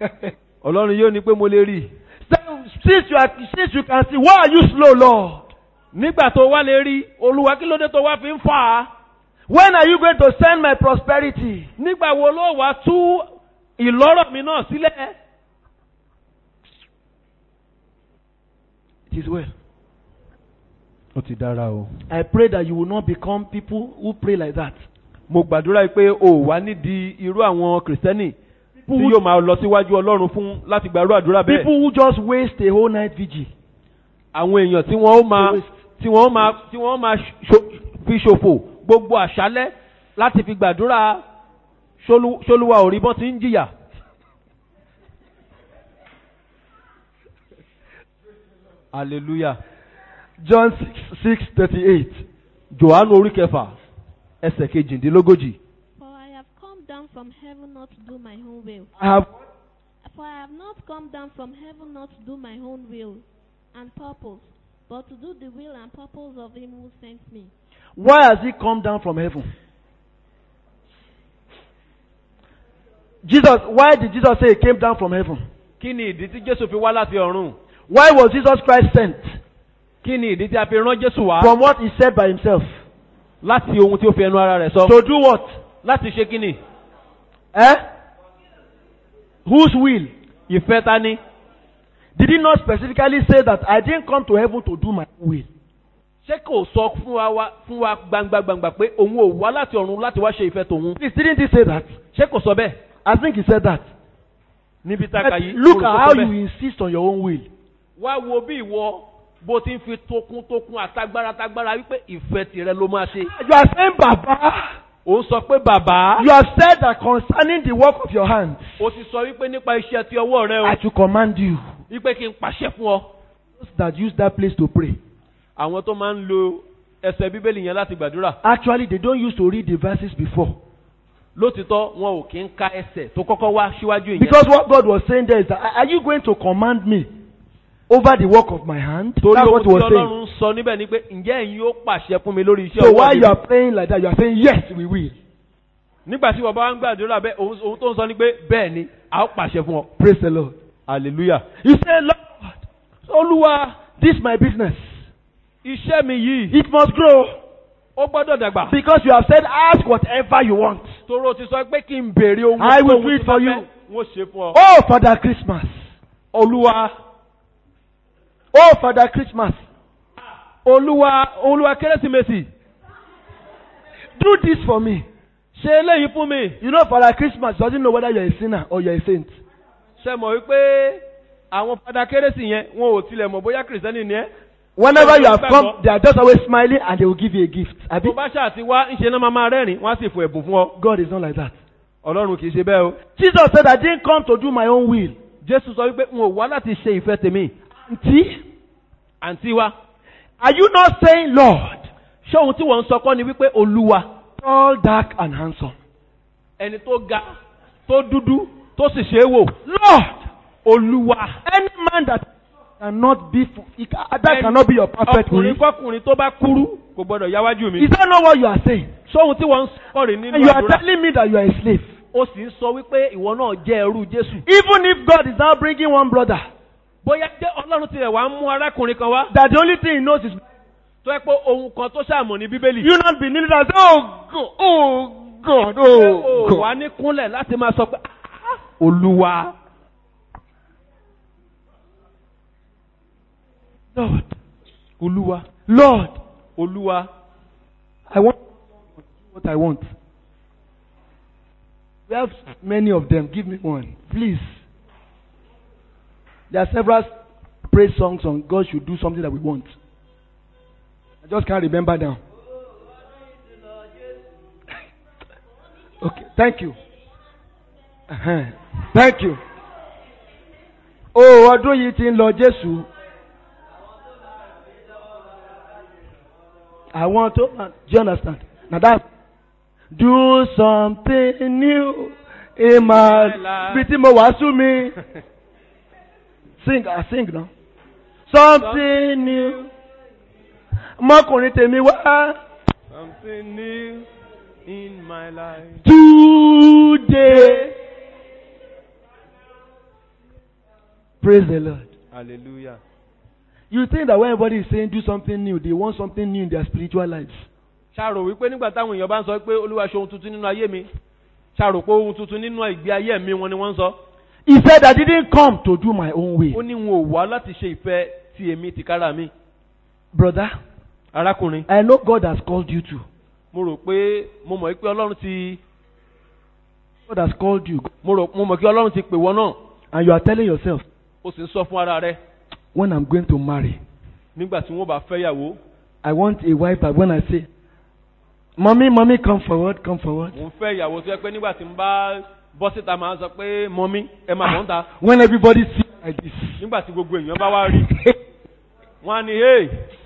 ọlọ́run yóò ní pé mo lè rí i Then, since you are, since you can see, why are you slow, Lord? nígbà tó wá lè rí olúwa kí ló dé tó wá fi ń fà á When are you going to send my prosperity? nígbà wo ló wá tú ìlọ́rọ̀ mi náà sílẹ̀ It is well. ó ti dára o. I pray that you will not become people who pray like that. mo gbàdúrà pé o ò wá nídìí irú àwọn kìrìsìtẹ́nì tí yóò máa lọ síwájú ọlọ́run fún láti gbàrú àdúrà bẹ́ẹ̀. People who just waste a whole night vigil. àwọn èèyàn tí wọ́n ó máa tí wọ́n ó máa tí wọ́n ó máa ṣo- fi ṣòfò gbogbo àṣálẹ́ láti fi gbàdúrà ṣolú- ṣolúwa ò rí bọ́n ti ń jìyà. hallelujah. John 6, 6 38. johannu orí kẹfà ẹsẹ̀ kejìdínlógójì. For I have come down from heaven not to do my own will. I have For I have not come down from heaven not to do my own will and purpose, but to do the will and purpose of him who sent me. Why has he come down from heaven? Jesus, why did Jesus say he came down from heaven? kí ni ìdí tí jésù fi wá láti ọ̀run? Why was Jesus Christ sent? kí ni ìdí tí a fi rán jésù wá? From what he said by himself. láti ohun tí ó fi ẹnu ara rẹ̀ sọ. To do what? láti ṣe kí ni? Eh? Whose will? ìfẹ́ ta ni? Did he not specifically say that I didn't come to heaven to do my will? ṣé kò sọ fún wa wá- fún wa gbangba gbangba pé òun ò wá láti ọ̀run láti wá ṣe ìfẹ́ tòun? Please, didn't he say that? ṣé kò sọ bẹ́ẹ̀? I think he said that. níbi tá a But kà yìí. look mo rò at kó how sọ you bẹ́ẹ̀. insist on your own will. wá wo bí ìwọ bó ti ń fi tókun tókun àtagbára tágbára wípé ìfẹ́ tirẹ̀ ló máa ṣe. You are saying, Baba, ó ń sọ pé bàbá. you have said that concerning the work of your hands, ó ti sọ wípé nípa iṣẹ́ ti ọwọ́ rẹ I o. should command you. wípé kí n pàṣẹ fún ọ. Those that use that place to pray. àwọn tó máa ń lo ẹsẹ̀ bíbélì yẹn láti gbàdúrà Actually, they don't used to read the verses before. lótìtọ́ wọn ò kí ń ka ẹsẹ̀ tó kọ́kọ́ wá síwájú ìyẹn Because what God was saying there is that, are you going to command me over the work of my hand? torí That's ohun what tí he was saying. ọlọ́run sọ níbẹ̀ ni pé ǹjẹ́ ẹ̀yin yóò pàṣẹ fún mi lórí iṣẹ́ So ọwọ́ while mi you are praying like that, you are saying, Yes, we will. nígbà tí wọ́n bá ń gbàdúrà bẹ́ẹ̀ ohun ohun tó ń sọ ni pé bẹ́ẹ̀ ni a ó pàṣẹ fún ọ Praise the Lord. hallelujah. You say, Lord, Olúwa, this my business. iṣẹ́ mi yìí It must grow ó gbọ́dọ̀ dàgbà because you have said, Ask whatever you want. toro ti sọ pé kí n béèrè ohun I will ohun do it tí for bá you. fẹ́, n ó ṣe fún ọ. Oh, Father Christmas. olúwa Oh, Father Christmas. olúwa olúwa kérésìmesì Do this for me. ṣe eléyìí fún mi. You know, Father Christmas doesn't know whether you're a sinner or you're a saint. ṣe mọ̀ wípé àwọn fada kérésì yẹn wọn ò tilẹ̀ mọ̀ bóyá kìrìsìtẹ́nì ni ẹ́. Whenever you have Gbàgbọ́. come, they are just always smiling and they will give you a gift. Abi? tó bá ṣáà ti wá ń ṣe náà máa máa rẹ́rìn wọ́n á sì fò ẹ̀bùn fún ọ. God is not like that. ọlọ́run kì í ṣe bẹ́ẹ̀ o. Jesus said, I didn't come to do my own will. jésù sọ wípé n ò wá láti ṣe ìfẹ́ tèmi. See? àǹtí wa Are you not saying, Lord, ṣé ohun tí wọ́n ń sọ kọ́ ni wípé olúwa tall, dark, and handsome? ẹni tó ga tó dúdú tó sì ṣe é wò. Lord, olúwa any man that cannot be, he ca- that cannot be your perfect ọkùnrin will. kọkùnrin tó bá kúrú kò gbọdọ̀ yáwájú mi. Is that not what you are saying? sóhun tí wọ́n ń sọ rè nínú And you are àdúrà. telling me that you are a slave. ó sì ń sọ wípé ìwọ náà jẹ́ ẹrú jésù. Even if God is now bringing one brother, bóyá jẹ́ ọlọ́run tilẹ̀ wá ń mú arákùnrin kan wá. that the only thing he knows is tó yẹ pé ohun kan tó ṣàmọ̀ ní bíbélì. you not be kneeling and say, Oh God, oh God, oh ó wà God. ní kúnlẹ̀ láti máa sọ pé "Ah, olúwa Lord, olúwa Lord, olúwa I want what I want. We have many of them. Give me one, please. There are several praise songs on God should do something that we want. I just can't remember now. Okay, thank you. Uh-huh. Thank you. Oh, ọdún yìí ti ń lọ Jésù. I want to. Do you understand? Now that do something new in my. life. Bí tí mo wàásù mi. Sing, I sing now. Something new. Mọ́kùnrin tèmi wá. something new in my life. Today. Praise the Lord. hallelujah. You think that when everybody is saying do something new, they want something new in their spiritual lives. ṣàrò wípé nígbà táwọn èèyàn bá ń sọ pé olúwa ṣe ohun tuntun nínú ayé mi ṣàrò pé ohun tuntun nínú ìgbé ayé mi wọn ni wọ́n ń sọ. He said, I didn't come to do my own ó way. ní wọn ò wá láti ṣe ìfẹ́ ti èmi tìkára mi. Brother, arákùnrin I know God has called you to. mo rò pé mo mọ̀ pé ọlọ́run ti God has called you. mo rò mo mọ̀ kí ọlọ́run ti pè wọ́n náà And you are telling yourself, ó sì ń sọ fún ara rẹ when I'm going to marry, nígbà tí wọ́n bá fẹ́ yàwó I want a wife that when I say, Mommy, mommy, come forward, come forward. mo ń fẹ́ ìyàwó tó yẹ pé nígbà tí n bá bọ́ síta máa sọ pé mọ́mí ẹ máa bọ̀ ń ta When everybody sees like this. nígbà tí gbogbo èèyàn bá wá rí wọ́n á ní hey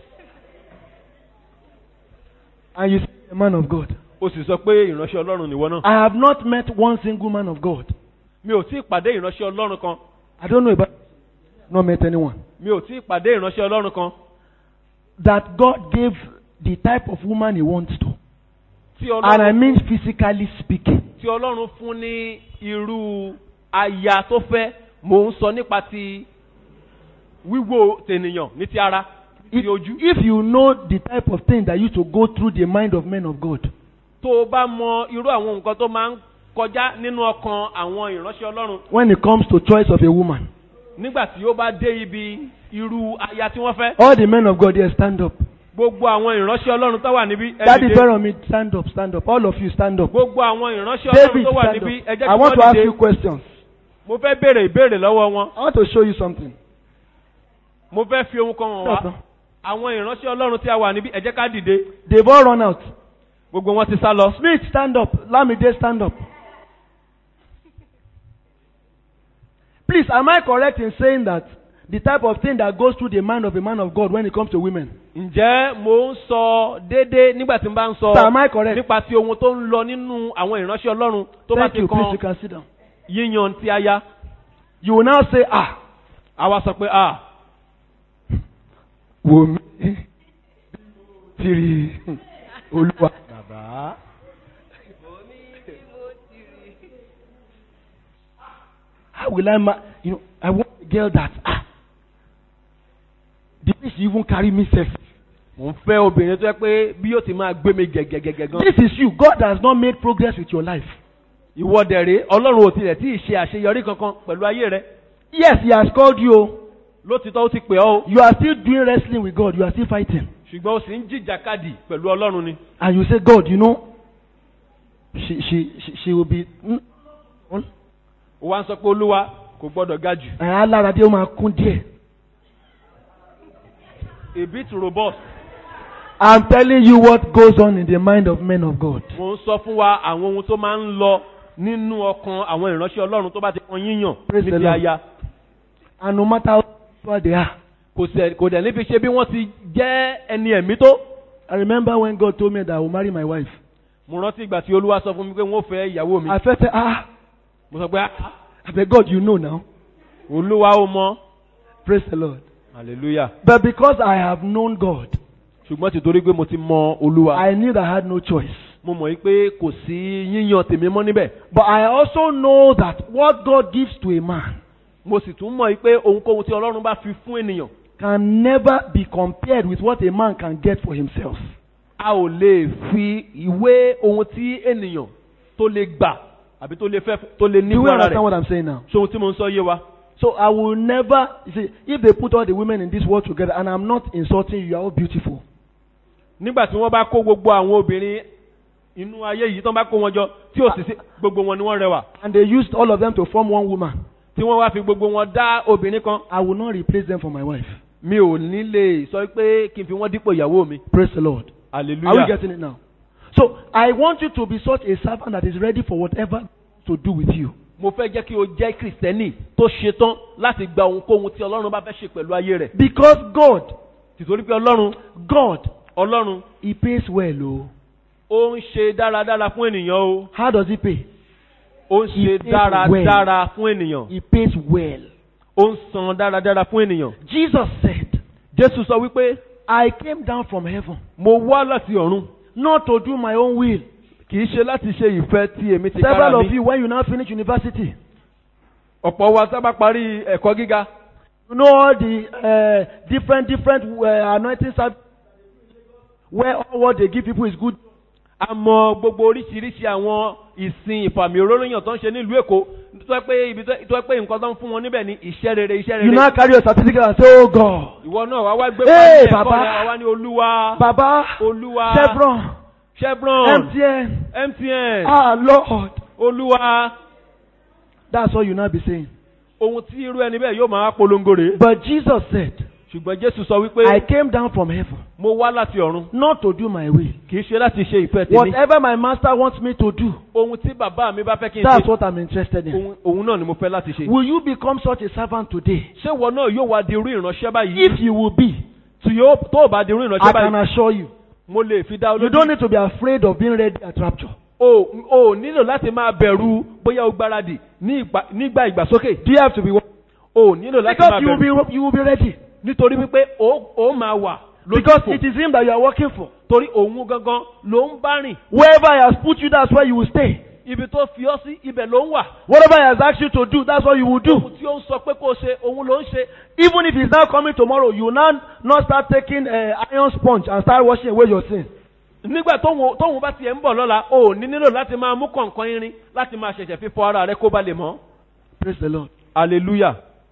and you say, a man of God. ó sì sọ pé ìránṣẹ́ ọlọ́run nìwọ náà I have not met one single man of God. mi ò tí ì pàdé ìránṣẹ́ ọlọ́run kan I don't know about not met anyone. mi ò tí ì pàdé ìránṣẹ́ ọlọ́run kan That God gave the type of woman he wants to. tí And I ọlọ́run mean physically speaking. tí ọlọ́run fún ní irú aya tó fẹ́ mò ń sọ nípa ti wíwò tènìyàn ní ti ara If, ti ojú if you know the type of thing that used to go through the mind of men of God, tó o bá mọ irú àwọn nǹkan tó máa ń kọjá nínú ọkàn àwọn ìránṣẹ́ ọlọ́run when it comes to choice of a woman, nígbà tí ó bá dé ibi irú aya tí wọ́n fẹ́ all the men of God here stand up. gbogbo àwọn ìránṣẹ́ ọlọ́run tó wà níbí ẹ Daddy dìde. Fẹ́ràn mi stand up, stand up. All of you stand up. gbogbo àwọn ìránṣẹ́ ọlọ́run David tó wà stand níbí ẹ up. jẹ́ I kí want to wọ́n ask you dìde questions. mo fẹ́ béèrè ìbéèrè lọ́wọ́ wọn I want to show you something. mo fẹ́ fi ohun kan hàn wá àwọn ìránṣẹ́ ọlọ́run tí a wà níbí ẹ jẹ́ ká dìde They've all run out. gbogbo wọn ti sá lọ. Smith, stand up. Lamide, stand up. Please, am I correct in saying that the type of thing that goes through the mind of a man of God when it comes to women. ǹjẹ́ mo ń sọ déédéé nígbà tí n bá ń sọ Sir, am I correct? nípa ti ohun tó ń lọ nínú àwọn ìránṣẹ́ ọlọ́run tó bá Thank ti you. Please, you kan can sit down. yíyan ti aya You will now say, ah, àwa sọ pé ah wò mí tìrì olúwa. Bàbá. How will I ma you know I want a girl that ah the way she even carry me safe. mò ń fẹ́ obìnrin tó yẹ pé bí yóò ti máa gbé mi gẹ̀gẹ̀gẹ̀gẹ̀ gan. This is you. God has not made progress with your life. ìwọ dẹ̀rẹ̀ ọlọ́run ò tilẹ̀ tí ì ṣe àṣeyọrí kankan pẹ̀lú ayé rẹ Yes, he has called you. lótìtọ́ ó ti pè ọ́ o You are still doing wrestling with God. You are still fighting. ṣùgbọ́n ó sì ń jìjàkadì pẹ̀lú ọlọ́run ni. And you say, God, you know, she she she, she will be. Mm, ó wá ń sọ pé olúwa kò gbọ́dọ̀ ga jù. ẹ̀ alára dé ó máa kún díẹ̀. a bit robust. I'm telling you what goes on in the mind of men of God. mo ń sọ fún wa àwọn ohun tó máa ń lọ nínú ọkàn àwọn ìránṣẹ́ ọlọ́run tó bá ti kan yíyàn Praise ní the ti Lord. aya. And no matter how poor they are. kò sẹ̀ kò dẹ̀ níbi ṣe bí wọ́n ti jẹ́ ẹni ẹ̀mí tó. I remember when God told me that I will marry my wife. mo rántí ìgbà tí olúwa sọ fún mi pé wọ́n fẹ́ ìyàwó mi. I felt, ah, mo sọ pé "Ah, I beg God, you know now. olúwa ó mọ. Praise the Lord. hallelujah. But because I have known God, ṣùgbọ́n tìtorí pé mo ti mọ olúwa. I knew that I had no choice. mo mọ̀ yí pé kò sí yíyan tèmi mọ́ níbẹ̀. But I also know that what God gives to a man mo sì tún mọ̀ yí pé ohunkóhun tí ọlọ́run bá fi fún ènìyàn. can never be compared with what a man can get for himself. a ò lè fi ìwé ohun tí ènìyàn tó lè gbà àbí tó lè fẹ́ tó lè ní Do you fún ara understand rẹ̀. what I'm saying now? ṣé ohun tí mo ń sọ yé wa. So I will never you see if they put all the women in this world together, and I'm not insulting you, you are all beautiful. nígbà tí wọ́n bá kó gbogbo àwọn obìnrin inú ayé yìí tó bá kó wọn jọ tí ò sì sí gbogbo wọn ni wọ́n rẹwà And they used all of them to form one woman. tí wọ́n wá fi gbogbo wọn dá obìnrin kan I will not replace them for my wife. mi ò ní lè sọ pé kí n fi wọ́n dípò ìyàwó mi. Praise the Lord. Are we hallelujah. getting it now? So I want you to be such a servant that is ready for whatever to do with you. mo fẹ́ jẹ́ kí o jẹ́ kìrìsìtẹ́nì tó ṣetán láti gba ohunkóhun tí ọlọ́run bá fẹ́ ṣe pẹ̀lú ayé rẹ̀. Because God, tìtorí pé ọlọ́run God, ọlọ́run He pays well. Oh, ó ń ṣe dáradára fún ènìyàn o how does He pay? ó ń He ṣe pays dáradára fún ènìyàn He pays well. ó ń san dáradára fún ènìyàn. Jesus said, jésù sọ wípé I came down from heaven mo wá láti ọ̀run not to do my own will. kì í ṣe láti ṣe ìfẹ́ tí èmi ti kára Several of mi. you, when you now finish university, ọ̀pọ̀ wa sábà parí ẹ̀kọ́ gíga you know all the uh, different, different uh, anointing services where all what they give people is good. a mọ gbogbo oríṣiríṣi àwọn ìsìn ìfàmì òróyìn tó ń ṣe nílùú èkó tó yẹ pé ibi tó tó yẹ pé nǹkan tó ń fún wọn níbẹ̀ ni iṣẹ́ rere iṣẹ́ You now rere. carry your certificate and say, Oh God, ìwọ náà wá wá gbé Hey, pàdé ẹ̀kọ́ Baba. rẹ̀ wá wá ní olúwa Baba, olúwa Chevron, chevron MTN, mtn ah Lord. olúwa That's all you now be saying. ohun tí irú ẹni bẹ́ẹ̀ yóò máa polongo rèé. But Jesus said, ṣùgbọ́n jésù sọ I wípé came down from heaven mo wá láti ọ̀run not to do my will. kì í ṣe láti ṣe ìfẹ́ tèmi Whatever my master wants me to do, ohun tí bàbá mi bá fẹ́ kí n that's ṣe what I'm interested in. ohun- òun náà ni mo fẹ́ láti ṣe. Will you become such a servant today? ṣé ìwọ náà yóò wá di irú ìránṣẹ́ báyìí. If you will be, tí yóò tó o bá di irú I ìránṣẹ́ can báyìí assure you, mo lè fi dá you olójú. don't need to be afraid of being ready at rapture. o o nílò láti máa bẹ̀rù bóyá o gbáradì ní ìgbà- nígbà ìgbàsókè. Do you have to be? o nílò láti Because máa you will bẹ̀rù be, you will be ready. nítorí wípé o o máa wà Because lójúfò it is Him that you are working for. torí òun gangan ló ń bá rìn Wherever He has put you, that's where you will stay. ibi tó fi ọ́ sí ibẹ̀ ló ń wà. Whatever He has asked you to do, that's what you will do. ohun tí ó ń sọ pé kó o ṣe òun ló ń ṣe. Even if He's now coming tomorrow, you will now not start taking uh, iron sponge and start washing away your sin. nígbà tóun tóun bá tiẹ̀ ń bọ̀ lọ́la o ò ní nílò láti máa mú kọ̀ǹkan irin láti máa ṣẹ̀ṣẹ̀ fífọ ara rẹ kó ba lè mọ́. Praise the Lord. hallelujah.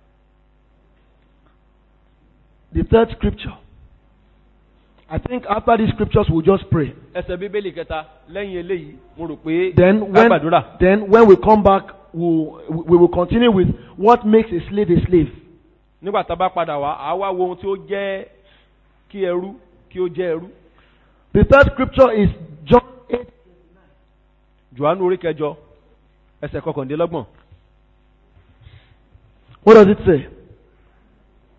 The third scripture. I think after these scriptures, we'll just pray. ẹsẹ̀ bíbélì kẹta lẹ́yìn eléyìí mo rò pé Then ká when, gbàdúrà. then when we come back, we'll, we will continue with what makes a slave a slave. nígbà tá a bá padà wá àá wá wo ohun tí ó jẹ́ kí ẹrú kí ó jẹ́ ẹrú. The third scripture is John 8. johannu orí kẹjọ ẹsẹ̀ kọkàndínlọ́gbọ̀n. What does it say?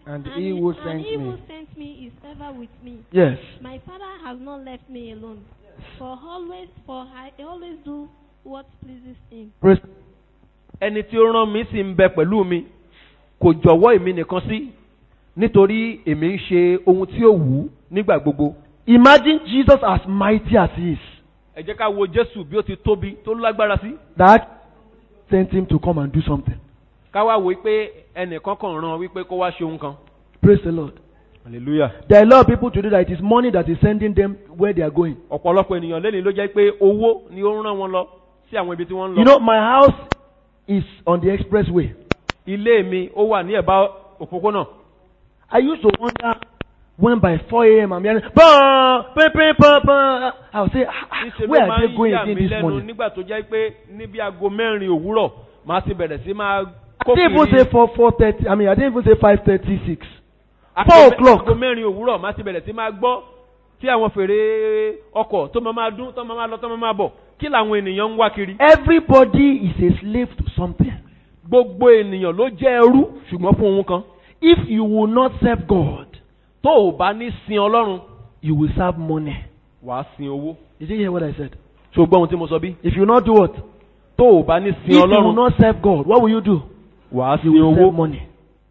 And And, he he, who and sent he who me. sent me is ever with me. Yes. My Father has not left me alone. For always, for I always do what pleases him. Praise. ẹni tí ó rán mi sì ń bẹ pẹ̀lú mi kò jọ̀wọ́ èmi nìkan sí nítorí èmi ń ṣe ohun tí ó wù ú nígbà gbogbo. Imagine Jesus as mighty as he is. ẹ jẹ́ ká wo jésù bí ó ti tóbi tó lágbára sí. That sent him to come and do something. ká wá wo pé ẹnìkan kàn rán wípé kó wá ṣe ohun kan. Praise the Lord. hallelujah. There are a lot of people today that it is money that is sending them where they are going. ọ̀pọ̀lọpọ̀ ènìyàn lẹ́ni ló jẹ́ pé owó ni ó ń rán wọn lọ sí àwọn ibi tí wọ́n ń You lọ. know, my house is on the expressway. ilé mi ó wà ní ẹ̀bá òpópónà. I used to wonder when by 4 a.m. I'm hearing, bah, bah, bah, bah, bah. I would say, ah, ah, níṣẹ́ where ló máa are they ń going yà again mí this lẹ́nu morning? nígbà tó jẹ́ pé níbi aago mẹ́rin òwúrọ̀ máa ti bẹ̀rẹ̀ sí máa I didn't even say 4, 4.30. I mean, I didn't even say 5.36. Aago four mẹ́- o'clock. aago mẹ́rin òwúrọ̀ máa ti bẹ̀rẹ̀ sí máa gbọ́ tí àwọn fèrè ọkọ̀ tó máa máa dún tó máa máa lọ tó máa máa bọ̀ kí làwọn ènìyàn ń wá kiri. Everybody is a slave to something. gbogbo ènìyàn ló jẹ́ ẹrú ṣùgbọ́n fún ohun kan. If you will not serve God, tó o bá ní sin ọlọ́run you will serve money. wàá sin owó. Did you hear what I said? ṣé o gbọ́ ohun tí mo sọ bí. If you will not do what? tó o bá ní If sin you will ọlọ́run not serve God, what will you do? wàá You sin will serve owó. money.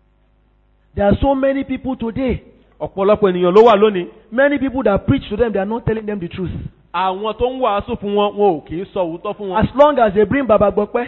There are so many people today. ọ̀pọ̀lọpọ̀ ènìyàn ló wà lónìí. Many people that preach to them, they are not telling them the truth. àwọn tó ń wàásù fún wọn wọn ò kì í sọ òótọ́ fún wọn. As long as they bring Baba Gbokpe,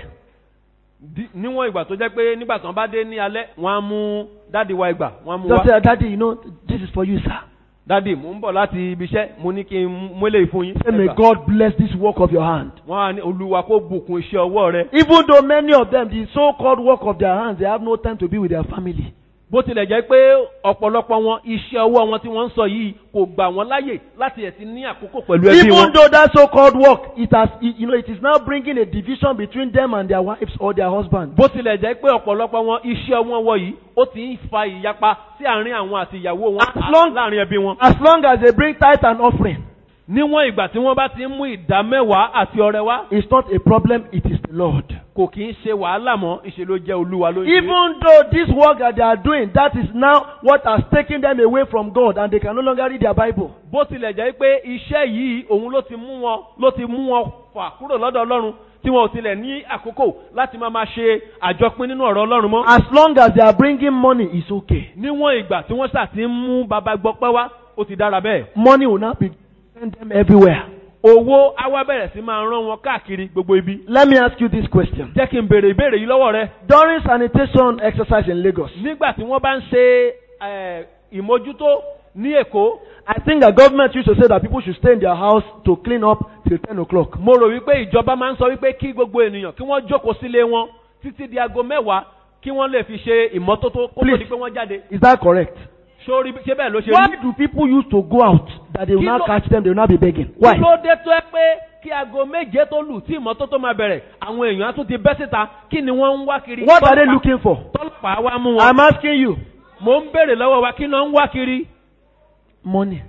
Di- níwọ̀n ìgbà tó jẹ́ pé nígbà tí wọ́n bá dé ní alẹ́ wọ́n á mú dáàdi wa ìgbà wọ́n á mú just wá. say, Daddy, you know, this is for you, sir. dáàdi mò ń bọ̀ láti ibi iṣẹ́ mo ní kí n mú eléyìí fún yín. Say, may Ẹgbà. God bless this work of your hand. wọ́n á ní olúwa kó bùkún iṣẹ́ ọwọ́ rẹ. Even though many of them, the so-called work of their hands, they have no time to be with their family. bó tilẹ̀ jẹ́ pé ọ̀pọ̀lọpọ̀ wọn iṣẹ́ ọwọ́ wọn tí wọ́n ń sọ yìí kò gbà wọ́n láyè láti ẹ̀ ti ní àkókò pẹ̀lú ẹbí Even wọn. though that so-called work, it has, it- you know, it is now bringing a division between them and their wives or their husbands. bó tilẹ̀ jẹ́ pé ọ̀pọ̀lọpọ̀ wọn iṣẹ́ ọwọ́ wọn yìí ó ti ń fa ìyapa sí àárín àwọn àti ìyàwó wọn As long- láàárín ẹbí wọn. As long as they bring tithe and offering, níwọ̀n ìgbà tí wọ́n bá ti ń mú ìdá mẹ́wàá àti ọrẹ wá it's not a problem, it is the Lord. kò kì í ṣe wàhálà mọ́ ìṣe ló jẹ́ olúwa ló ń ṣe. Even though this work that they are doing, that is now what has taken them away from God and they can no longer read their Bible. bó tilẹ̀ jẹ́ pé iṣẹ́ yìí òun ló ti mú wọn ló ti mú wọn fà kúrò lọ́dọ̀ ọlọ́run tí wọn ò tilẹ̀ ní àkókò láti máa máa ṣe àjọpín nínú ọ̀rọ̀ ọlọ́run mọ́. As long as they are bringing money, it's okay. níwọ̀n ìgbà tí wọ́n ṣà ti ń mú baba gbọ́pẹ́ wá ó ti dára bẹ́ẹ̀. Money will not be send them everywhere. owó á wá bẹ̀rẹ̀ sí máa rán wọn káàkiri gbogbo ibi. Let me ask you this question. jẹ́ kí n béèrè ìbéèrè yìí lọ́wọ́ rẹ. During sanitation exercise in Lagos, nígbà tí wọ́n bá ń ṣe eh, ìmójútó ní èkó I think the government used to say that people should stay in their house to clean up till 10 o'clock. mo rò wípé ìjọba máa ń sọ wípé kí gbogbo ènìyàn kí wọ́n jókòó sílé wọn títí di aago mẹ́wàá kí wọ́n lè fi ṣe ìmọ́tótó kó tó Please. di pé wọ́n jáde. Is that correct? sórí ṣé bẹ́ẹ̀ ló ṣe Why rí. do people used to go out that they will Kí now ló- catch them, they will now be begging? Why? kí ló dé tó ẹ pé kí aago méje tó lù tí ìmọ́tótó máa bẹ̀rẹ̀ àwọn èèyàn á tún ti bẹ́ síta kí ni wọ́n ń wá kiri. What are they Tọ́lọ́pàá- looking for? tọ́lọ́pàá wá mú wọn. I'm asking you. mo ń béèrè lọ́wọ́ wa kí ló ń wá kiri. Money.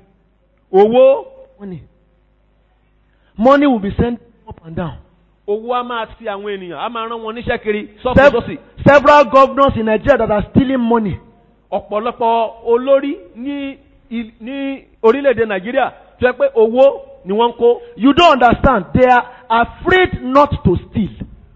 owó Money. Money will be sent up and down. owó á máa ti àwọn ènìyàn á máa rán wọn níṣẹ́ kiri sọ́kùn Sev- sọ́sì. several governors in Nigeria that are stealing money. ọ̀pọ̀lọpọ̀ olórí ní il- ní orílẹ̀-èdè nàìjíríà tó yẹ pé owó ni wọ́n ń kó. You don't understand. They are afraid not to steal.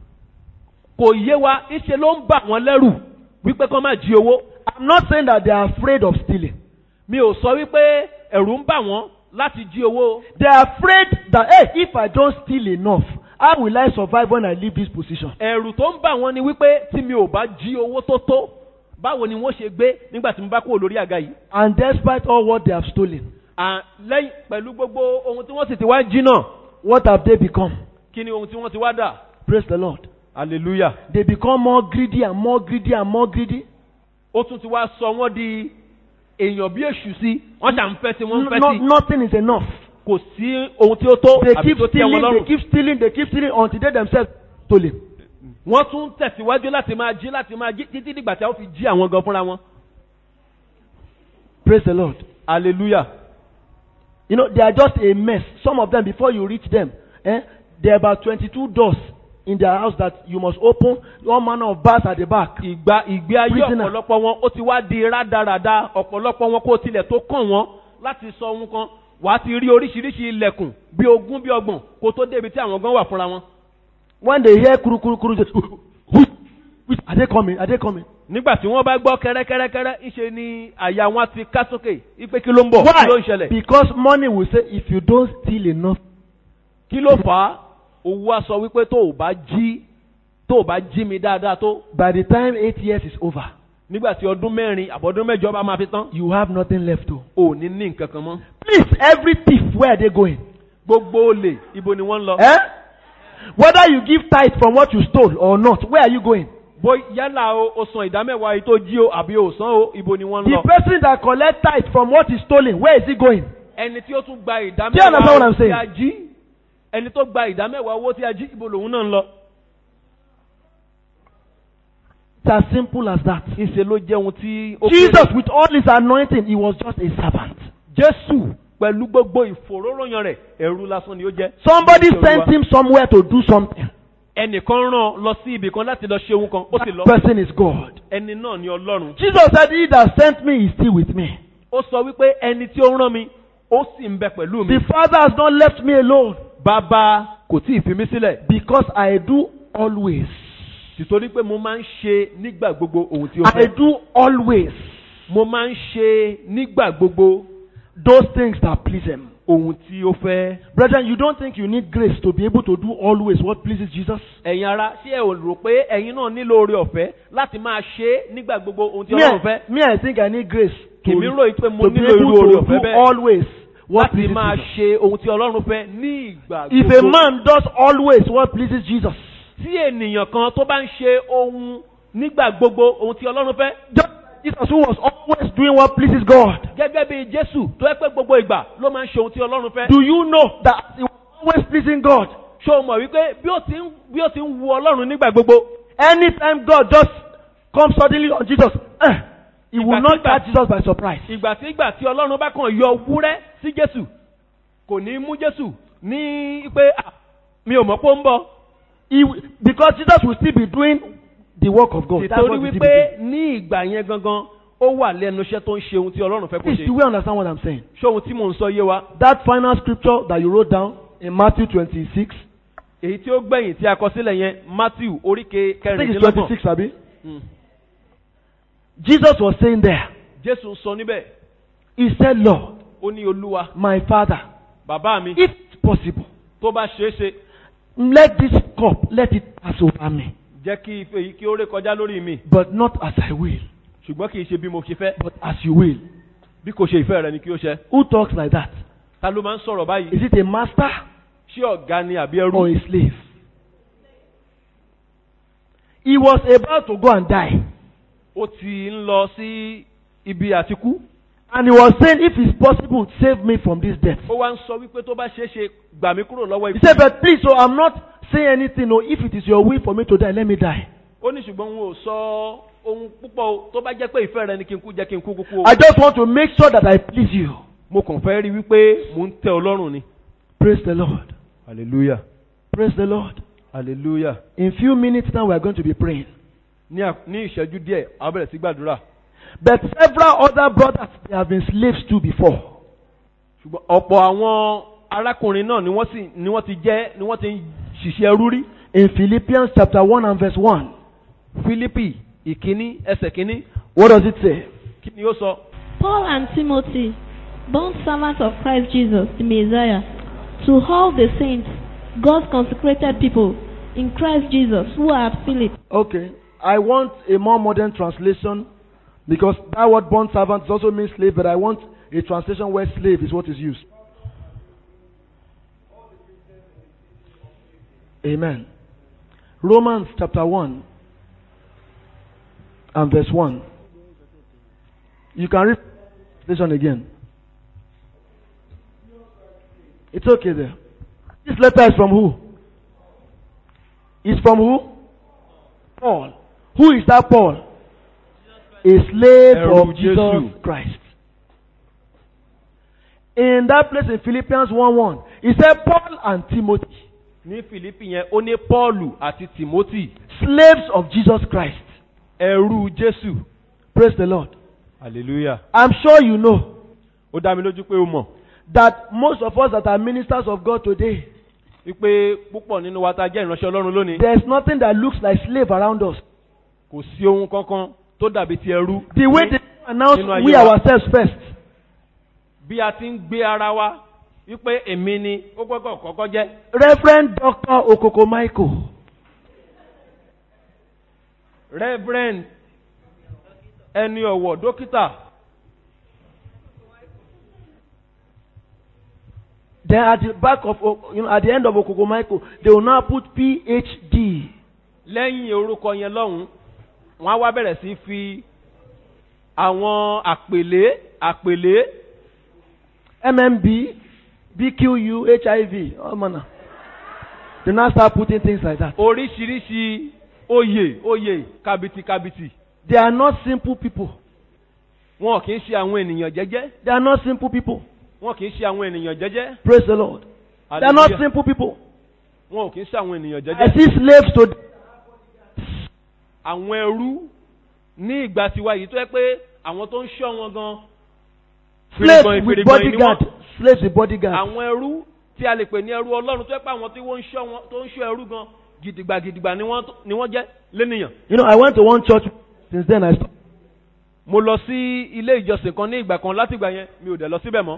kò yé wa ìṣe ló ń bà wọ́n lẹ́rù wípé kán máa jí owó. I'm not saying that they are afraid of stealing. mi ò sọ wípé ẹ̀rù ń bà wọ́n láti jí owó. They are afraid that, hey, if I don't steal enough, how will I survive when I leave this position? ẹ̀rù tó ń bà wọ́n ni wípé tí mi ò bá jí owó tó tó báwo ni wọ́n ṣe gbé nígbà tí mo bá kúrò lórí àga yìí. And despite all what they have stolen, À, lẹ́yìn pẹ̀lú gbogbo ohun tí wọ́n sì ti wá jí náà what have they become? kí ni ohun tí wọ́n ti wá dà. Praise the Lord. hallelujah. They become more greedy and more greedy and more greedy. ó tún ti wá sọ wọ́n di èèyàn bí èṣù sí wọ́n ṣà ń fẹ́ sí wọ́n ń fẹ́ No, sí nothing is enough. kò sí ohun tí ó tó They àbí keep tó tẹ́ wọn stealing, they lọ́rùn. keep stealing, they keep stealing until they themselves stole it. wọ́n tún tẹ̀síwájú láti máa jí láti máa jí títí dìgbà tí a ó fi jí àwọn gan fúnra wọn. Praise the Lord. hallelujah. You know, they are just a mess. Some of them, before you reach them, eh, there are about 22 doors in their house that you must open one manner of baths at the back. ìgbà ìgbé ayé Prisoner. ọ̀pọ̀lọpọ̀ wọn ó ti wá di rádaràda ọ̀pọ̀lọpọ̀ wọn kó tilẹ̀ tó kàn wọ́n láti sọ ohun kan wà á ti rí oríṣiríṣi ilẹ̀kùn bí ogún bí ọgbọ̀n kó tó débi tí àwọn gan wà fúnra wọn. When they hear kuru kuru kuru, just, which, which, are they coming? Are they coming? nígbà tí wọ́n bá gbọ́ kẹ́rẹ́kẹ́rẹ́kẹ́rẹ́ ńṣe ni àyà wọn ti ká sókè ipe kí ló ń bọ̀ kí ló ń ṣẹlẹ̀ Because money will say, if you don't steal enough, kí ló fà á owó á sọ wípé tó o bá jí tó o bá jí mi dáadáa tó by the time eight years is over, nígbà tí ọdún mẹ́rin àbọ̀dún mẹ́jọ bá máa fi tán you have nothing left to. ò ní ní nǹkan kan mọ́. Please, every thief, where are they going? gbogbo olè ibo ni wọ́n ń lọ. Eh? Whether you give tithe from what you stole or not, where are you going? bó yálà o o san ìdámẹ́wàá yìí tó jí o àbí o san o ibo ni wọ́n ń The lọ. person that collect tithe from what is stolen, where is he going? ẹni tí ó tún gba Do you understand what ìdámẹ́wàá I'm tí saying? a jí ẹni tó gba ìdámẹ́wàá owó tí a jí ibo lòun náà ń lọ. It's as simple as that. ìṣe ló jẹ́ ohun tí ó Jesus, with all his anointing, he was just a servant. jésù pẹ̀lú gbogbo ìfòróróyàn rẹ̀ ẹ̀rú lásán ni ó jẹ́. Somebody Nítorí sent wa. him somewhere to do something. ẹnìkan rán lọ sí ibì kan láti lọ ṣe ohun kan ó sì lọ. That person is God. ẹni náà ni ọlọ́run. Jesus said, He that sent me is still with me. ó sọ wípé ẹni tí ó rán mi ó sì ń bẹ pẹ̀lú mi. The Father has not left me alone bàbá kò tí ì fi mí sílẹ̀. because I do always. tìtorí pé mo máa ń ṣe nígbà gbogbo ohun tí ó I fẹ́. do always mo máa ń ṣe nígbà gbogbo those things that please Him. ohun tí ó fẹ́. Brethren, you don't think you need grace to be able to do always what pleases Jesus? ẹ̀yin ara ṣé ẹ ò rò pé ẹ̀yin náà nílò oore ọ̀fẹ́ láti máa ṣe é nígbà gbogbo ohun tí Me, ọlọ́run fẹ́. I- me, I think I need grace to, èmi rò pé mo to be nílò irú able oore to ọ̀fẹ́ do bẹ́ẹ̀ always what láti pleases máa Jesus. ṣe ohun tí ọlọ́run fẹ́ ní ìgbà If a gbogbo. man does always what pleases Jesus, tí ènìyàn kan tó bá ń ṣe ohun nígbà gbogbo ohun tí ọlọ́run fẹ́. just Jesus who was always doing what pleases God, gẹ́gẹ́ bí jésù tó yẹ pé gbogbo ìgbà ló máa ń ṣe ohun tí ọlọ́run fẹ́. do you know that he was always pleasing God? ṣé o mọ̀ wípé bí ó ti ń bí ó ti ń wu ọlọ́run nígbà gbogbo. Anytime God just comes suddenly on Jesus, eh, he will not Ìgbàkígbà- catch Jesus by surprise. ìgbà tí ìgbà tí ọlọ́run bá kàn yọ wúrẹ́ sí jésù kò ní mú jésù ní pé "Ah, mi ò mọ̀ pé ó ń bọ̀. He, will- because Jesus will still be doing the work of God. That's nítorí what he will still be wípé doing. ní ìgbà yẹn gangan ó wà lẹ́nu iṣẹ́ tó ń ṣe ohun tí ọlọ́run fẹ́ kó Please, ṣe. do we understand what I'm saying? ṣé ohun tí mò ń sọ yé wa. That final scripture that you wrote down in Matthew 26, èyí tí ó gbẹ̀yìn tí a kọ sílẹ̀ yẹn matthew oríke I think it's kẹrìndínlọ́gbọ̀n. 26, Abi. Mm. Jesus was saying there, jésù ń sọ níbẹ̀ He said, Lord, ó ní olúwa my Father, bàbá mi if it's possible, tó bá ṣeé ṣe let this cup, let it pass over me. jẹ́ kí ife yìí kí ó ré kọjá lórí mi But not as I will, ṣùgbọ́n kì í ṣe bí mo ṣe fẹ́ but as you will. bí kò ṣe ìfẹ́ rẹ ni kí ó ṣe. Who talks like that? ta ló máa ń sọ̀rọ̀ báyìí Is it a master ṣé ọ̀gá ni àbí or ẹrú. a slave? He was about to go and die. ó ti ń lọ sí ibi àtikú. And he was saying, if it's possible, save me from this death. ó wá ń sọ wípé tó bá ṣeé ṣe gbà mí kúrò lọ́wọ́ He ikú. said, but please, so I'm not saying anything. No, if it is your will for me to die, let me die. ó ní ṣùgbọ́n òun ò sọ ohun púpọ̀ o tó bá jẹ́ pé ìfẹ́ rẹ ni kí n kú jẹ́ kí n kú kúkú o. I just want to make sure that I please you. mo kàn fẹ́ rí wípé mò ń tẹ ọlọ́run ni. Praise the Lord. hallelujah Praise the Lord. hallelujah. In few minutes now, we are going to be praying. ní à- ní ìṣẹ́jú díẹ̀ a bẹ̀rẹ̀ sí gbàdúrà. But several other brothers they have been slaves to before. ṣùgbọ́n ọ̀pọ̀ àwọn arákùnrin náà ni wọ́n sì ni wọ́n ti jẹ́ ni wọ́n ti ń ṣiṣẹ́ ẹrú rí. In Philippians chapter 1 and verse 1, Fílípì ìkíní ẹsẹ̀ kíní what does it say? kí ni ó sọ? Paul and Timothy, bond servants of Christ Jesus, the Messiah, to all the saints, God's consecrated people in Christ Jesus who are at Philip. Okay, I want a more modern translation because that word bond servant also means slave, but I want a translation where slave is what is used. Amen. Romans chapter 1 and verse 1. You can read translation again. It's okay there. This letter is from who? Is from who? Paul. Who is that Paul? A slave Ẹrú of Jesus Jésù. Christ. In that place in Philippians 1 1, he said, Paul and Timothy. ní filipi yẹn ó ní paulu àti timothy slaves of Jesus Christ. ẹrú jésù Praise the Lord. hallelujah I'm sure you know ó dá mi lójú pé ó mọ̀ that most of us that are ministers of God today, wípé púpọ̀ nínú wa tá a jẹ́ ìránṣẹ́ ọlọ́run lónìí there's nothing that looks like slave around us. kò sí ohun kankan tó dàbí ti ẹrú The way they announce Nínú ayé we wa. ourselves first. bí a ti ń gbé ara wa wípé èmi ni ó gbọ́dọ̀ kọ́kọ́ jẹ́ Reverend Dr. Okoko Michael. reverend ẹni ọ̀wọ̀ dókítà Then at the back of, O- you know, at the end of Okoko Michael, they will now put PhD. lẹ́yìn orúkọ yẹn lọ́hùn wọ́n á wá bẹ̀rẹ̀ sí fi àwọn àpèlé àpèlé MMB, BQU, HIV, all manner. They now start putting things like that. oríṣiríṣi oyè oyè kàbìtì kàbìtì They are not simple people. wọn kì í ṣe àwọn ènìyàn jẹ́jẹ́ They are not simple people. wọn kì í ṣe àwọn ènìyàn jẹ́jẹ́ Praise the Lord. They are not Hallelujah. simple people. wọn kì í ṣe àwọn ènìyàn I jẹ́jẹ́ see slaves to àwọn ẹrú ní ìgbà tiwa yìí tó yẹ pé àwọn tó ń ṣọ́ wọn gan slaves fìrìgbọ̀n- with fìrìgbọ̀n ni bodyguard. wọ́n. Slaves with bodyguard. àwọn ẹrú tí a lè pè ní ẹrú ọlọ́run tó yẹ pé àwọn tí wọ́n ń ṣọ́ wọn tó ń ṣọ́ ẹrú gan gidigba gidigba ni wọ́n ni wọ́n jẹ́ lénìyàn. You know, I went to one church since then. I stopped. mo lọ sí ilé ìjọsìn kan ní ìgbà kan láti ìgbà yẹn mi ò dẹ̀ lọ síbẹ̀ mọ́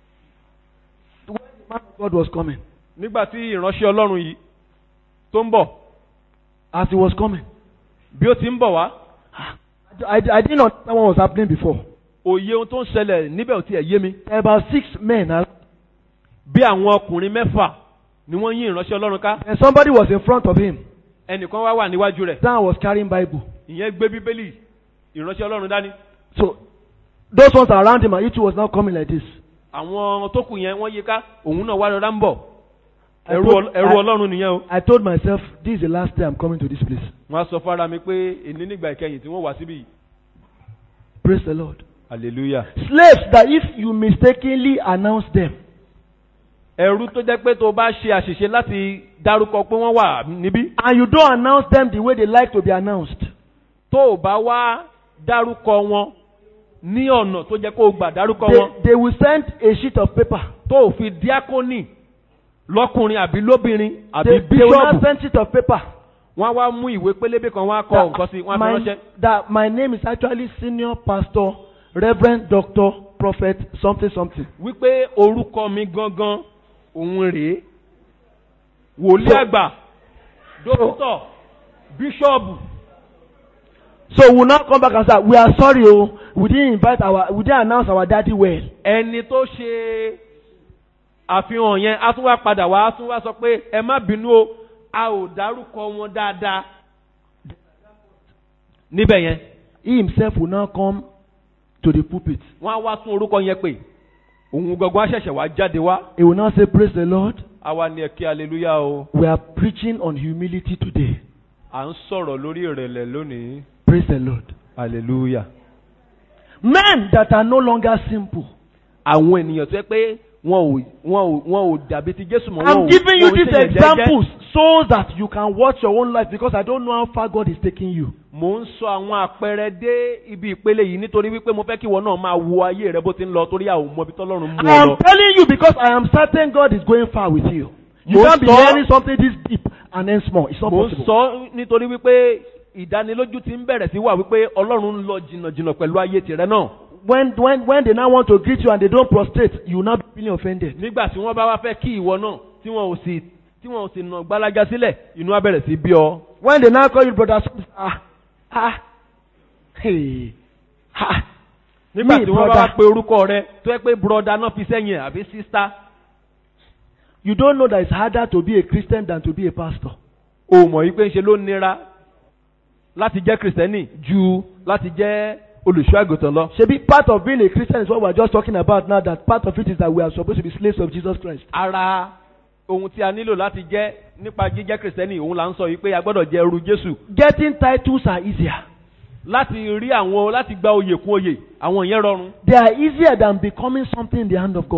Man of God was coming. nígbà tí ìránṣẹ́ ọlọ́run yìí tó ń bọ̀ As he was coming, bí ó ti ń bọ̀ wá I, I didn't understand what was happening before. òye ohun tó ń ṣẹlẹ̀ níbẹ̀ ò tiẹ̀ yé mi There were about six men, around, bí àwọn ọkùnrin mẹ́fà ni wọ́n yín ìránṣẹ́ ọlọ́run ká and somebody was in front of him. ẹnìkan wá wà níwájú rẹ̀ That was carrying Bible. ìyẹn gbé bíbélì ìránṣẹ́ ọlọ́run dání So those ones around him, and he too was now coming like this. àwọn tó kù yẹn wọ́n yí ká òun náà wá rọra ń bọ̀ I ẹrú told- ọl- ẹrú I- ọlọ́run nìyẹn o. I told myself, this is the last day I'm coming to this place. wọ́n á sọ fara mi pé èní nígbà ìkẹyìn tí wọ́n wá síbí yìí. Praise the Lord. hallelujah. Slaves that if you mistakenly announce them, ẹrú tó jẹ́ pé tó bá ṣe àṣìṣe láti dárúkọ pé wọ́n wà níbí and you don't announce them the way they like to be announced, tó o bá wá dárúkọ wọn ní ọ̀nà tó jẹ́ kó o gbà dárúkọ they, wọn they will send a sheet of paper. tó o fi díákónì lọ́kùnrin àbí lóbìnrin àbí They, they will not bíṣọ́ọ̀bù send sheet of paper. wọ́n á wá mú ìwé pélébé kan wọ́n á kọ nǹkan sí wọ́n á fi my, ránṣẹ́. that my name is actually senior pastor, reverend doctor, prophet, something something. wípé orúkọ mi gangan òun rèé wòlíì So- àgbà dókítà bíṣọ́ọ̀bù So we will now come back and say, we are sorry, oh, we didn't invite our, we didn't announce our daddy well. ẹni tó ṣe àfihàn yẹn á tún wá padà wá á tún wá sọ pé ẹ má bínú o a ò dárúkọ wọn dáadáa níbẹ̀ yẹn He himself will now come to the pulpit. wọ́n á wá tún orúkọ yẹn pè òun gangan á ṣẹ̀ṣẹ̀ wá jáde wá He will now say, Praise the Lord. àwa ni ẹ̀kí aleluya o We are preaching on humility today. à ń sọ̀rọ̀ lórí ìrẹ̀lẹ̀ lónìí Praise the Lord. aleluya. Men that are no longer simple. àwọn ènìyàn tó yẹ pé wọn ò wọn ò wọn ò dàbí ti jésù mọ́ wọn ò I'm giving you wọn ò these ṣèyàn jẹ́jẹ́. examples so that you can watch your own life because I don't know how far God is taking you. mo ń sọ àwọn àpẹẹrẹ dé ibi ìpele yìí nítorí wípé mo fẹ́ kí ìwọ náà máa wo ayé rẹ bó ti ń lọ torí àwọn ọmọ ibi tọ́lọ́run mú I ọ am lọ. telling you because I am certain God is going far with you. You Mo can't be sọ- hearing something this deep and then small. It's not mo ń possible. sọ nítorí wípé ìdánilójú ti ń bẹ̀rẹ̀ sí wà wípé ọlọ́run ń lọ jìnnàjìnnà pẹ̀lú ayé tìrẹ náà. When, when, when they now want to greet you and they don't prostrate, you will not be feeling offended. nígbà tí wọ́n bá wá fẹ́ kí ìwọ náà tí wọn ò sì tí wọn ò sì nà gbálájá sílẹ̀ inú á bẹ̀rẹ̀ sí bí ọ. When they now call you brother, ah, ah, hey, ah, nígbà Me, tí wọ́n bá wá brother. pe orúkọ rẹ tó yẹ pé broda náà fi sẹ́yìn ẹ̀ àbí sísá you don't know that it's harder to be a Christian than to be a pastor. o mọ̀ yí pé ń ṣe ló nira láti jẹ́ kìrìsìtẹ́nì ju láti jẹ́ olùṣọ́ àgùntàn lọ. Shebi, part of being a Christian is what we're just talking about now. That part of it is that we are supposed to be slaves of Jesus Christ. ara ohun tí a nílò láti jẹ́ nípa jíjẹ́ kìrìsìtẹ́nì òun là ń sọ yìí pé a gbọ́dọ̀ jẹ́ ẹrú jésù Getting titles are easier. láti rí àwọn láti gba oyè kún oyè àwọn yẹn rọrùn They are easier than becoming something in the hand of God.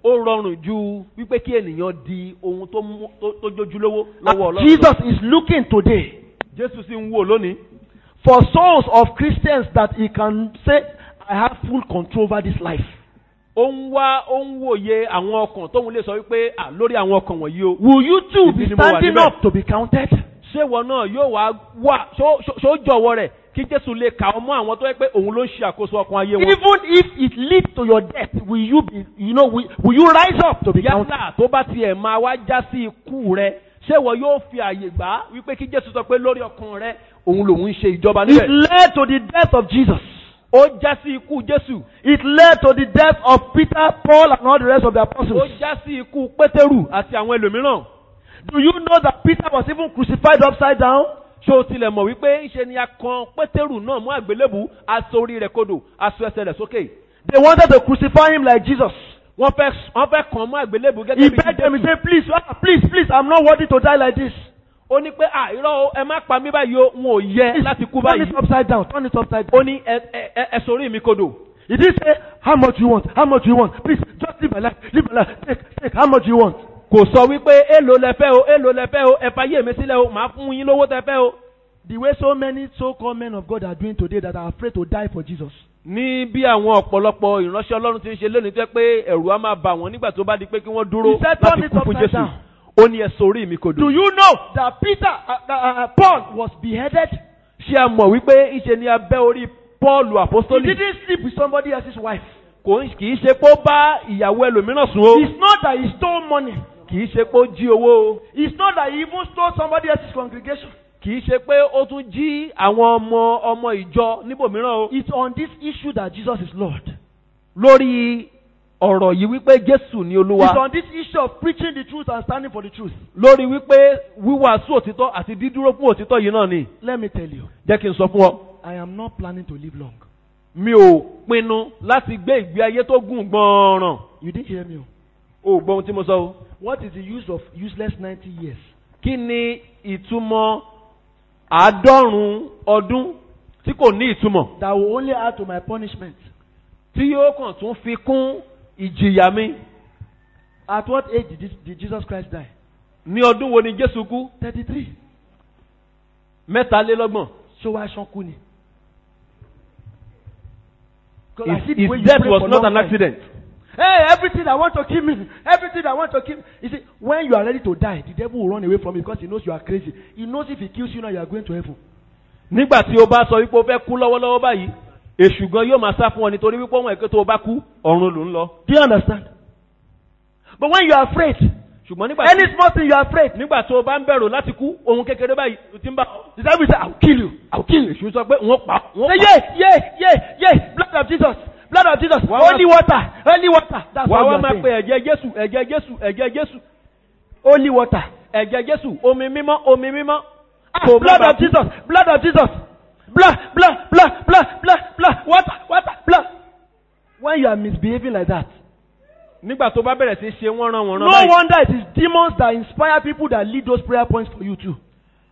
ó rọrùn ju wípé kí ènìyàn di ohun tó mú tó tó jójúlówó lọ́wọ́ And ọlọ́run. Jesus is looking today jésù sì ń wò lónìí for souls of Christians that he can say, I have full control over this life. ó ń wá ó ń wòye àwọn ọkàn tóun lè sọ wípé à lórí àwọn ọkàn wọ̀nyí o. Will you too Ibi be ni mo wà standing níbẹ̀. up to be counted? ṣé wọn náà yóò wá wà ṣó ṣó- ṣó jọ̀wọ́ rẹ̀ kí jésù lè kà ọ́ mọ́ àwọn tó yẹ pé òun ló ń ṣe àkóso ọkàn ayé wọn. Even if it leads to your death, will you be, you know, will, will you rise up to be counted? yálà tó bá tiẹ̀ máa wá já sí ikú rẹ ṣé wọn yóò fi àyè gbà á wípé kí jésù sọ pé lórí ọkàn rẹ òun lòun ń ṣe ìjọba It níbẹ̀. led to the death of Jesus. ó já sí ikú jésù It led to the death of Peter, Paul, and all the rest of the ó apostles. já sí ikú pétérù àti àwọn ẹlòmíràn. Do you know that Peter was even crucified upside down? ṣé o tilẹ̀ mọ̀ wípé ńṣe ni a kan pétérù náà mú àgbélébù aṣọ orí rẹ̀ kodò aṣọ ẹsẹ̀ rẹ̀ sókè. They wanted to crucify him like Jesus. wọ́n fẹ́ wọ́n fẹ́ kàn mú àgbélébù He gẹ́gẹ́ bí begged them, he jésù. said, please, ah, please, please, I'm not worthy to die like this. ó ní pé àìrọ́ o ẹ má pa mí báyìí o n ò yẹ Please, láti kú turn báyìí. it upside down, turn it upside ó down. ní ẹ ẹ ẹ ẹ sórí mi kodò. He didn't say, how much you want, how much you want. Please, just live my life, live my life, take, take, how much you want. kò sọ wípé èlò lẹ fẹ́ o èlò lẹ fẹ́ o ẹ fàyè mi sílẹ̀ o màá fún yín lówó tẹ fẹ́ o. The way so many so-called men of God are doing today that are afraid to die for Jesus. ní bí àwọn ọ̀pọ̀lọpọ̀ ìránṣẹ́ ọlọ́run ti ń ṣe lónìí tó yẹ pé ẹ̀rù á máa bà wọ́n nígbà tó bá di pé kí wọ́n dúró He said, "Turn láti it kú fún upside jésù. down." ó ní ẹ sórí mi kodò. Do you know that Peter, uh, uh, uh, Paul was beheaded? ṣé a mọ̀ wípé ìṣe ni abẹ́ orí pọ́ọ̀lù He àpọ́sítólì didn't sleep with somebody else's wife. kò ń- kì í ṣe pé ó bá ìyàwó ẹlòmíràn sùn o It's not that he stole money. kì í ṣe pé ó jí owó o It's not that he even stole somebody else's congregation. kì í ṣe pé ó tún jí àwọn ọmọ ọmọ ìjọ níbòmíràn o. It's on this issue that Jesus is Lord. lórí ọ̀rọ̀ yìí wípé jésù ni It's olúwa on this issue of preaching the truth and standing for the truth. lórí wípé wíwàásù òtítọ́ àti dídúró fún òtítọ́ yìí náà ni Let me tell you, jẹ́ kí n sọ fún ọ. I am not planning to live long. mi ò pinnu láti gbé ìgbé ayé tó gùn gbọ̀ọ̀ràn. You didn't hear me. oh. o ò gbọ́ ohun tí mo sọ o. What is the use of useless 90 years? kí ni ìtumọ̀ àádọ́rùn-ún ọdún tí kò ní ìtumọ̀ That will only add to my punishment. tí yóò kàn tún fi kún ìjìyà mi. At what age did, this, did Jesus Christ die? ní ọdún wo ni jésù kú 33. mẹ́talélọ́gbọ̀n. So why Shankuni? his his death was not an accident. Hey, everything I want to kill me, everything I want to kill me. You see, when you are ready to die, the devil will run away from you because he knows you are crazy. He knows if he kills you now, you are going to heaven. nígbà tí o bá sọ wípé o fẹ́ kú lọ́wọ́lọ́wọ́ báyìí èṣù gan yóò máa sá fún ọ nítorí wípé wọn èké tó o bá kú ọ̀run ló ń lọ. Do you understand? But when you are afraid, ṣùgbọ́n nígbà tí any small thing you are afraid, nígbà tí o bá ń bẹ̀rù láti kú ohun kékeré báyìí o ti ń bá ọ. the devil will say, I'll kill you. I'll kill you. èṣù sọ pé wọ́n pa wọ́n Say, pa. yeah, yeah, yeah, yeah, blood of Jesus, blood of Jesus, Why- holy water, holy water. That's wàá what wá you máa are pe saying. ẹ̀jẹ̀ jésù ẹ̀jẹ̀ jésù ẹ̀jẹ̀ jésù Holy water. ẹ̀jẹ̀ jésù omi mímọ́ omi mímọ́. Ah, Kò má blood bàa of kú. Jesus, blood of Jesus, blood, blood, blood, blood, blood, blood, water, water, blood. When you are misbehaving like that, nígbà tó bá bẹ̀rẹ̀ sí í ṣe wọ́n rán wọ́n no rán báyìí wonder it is demons that inspire people that lead those prayer points for you too.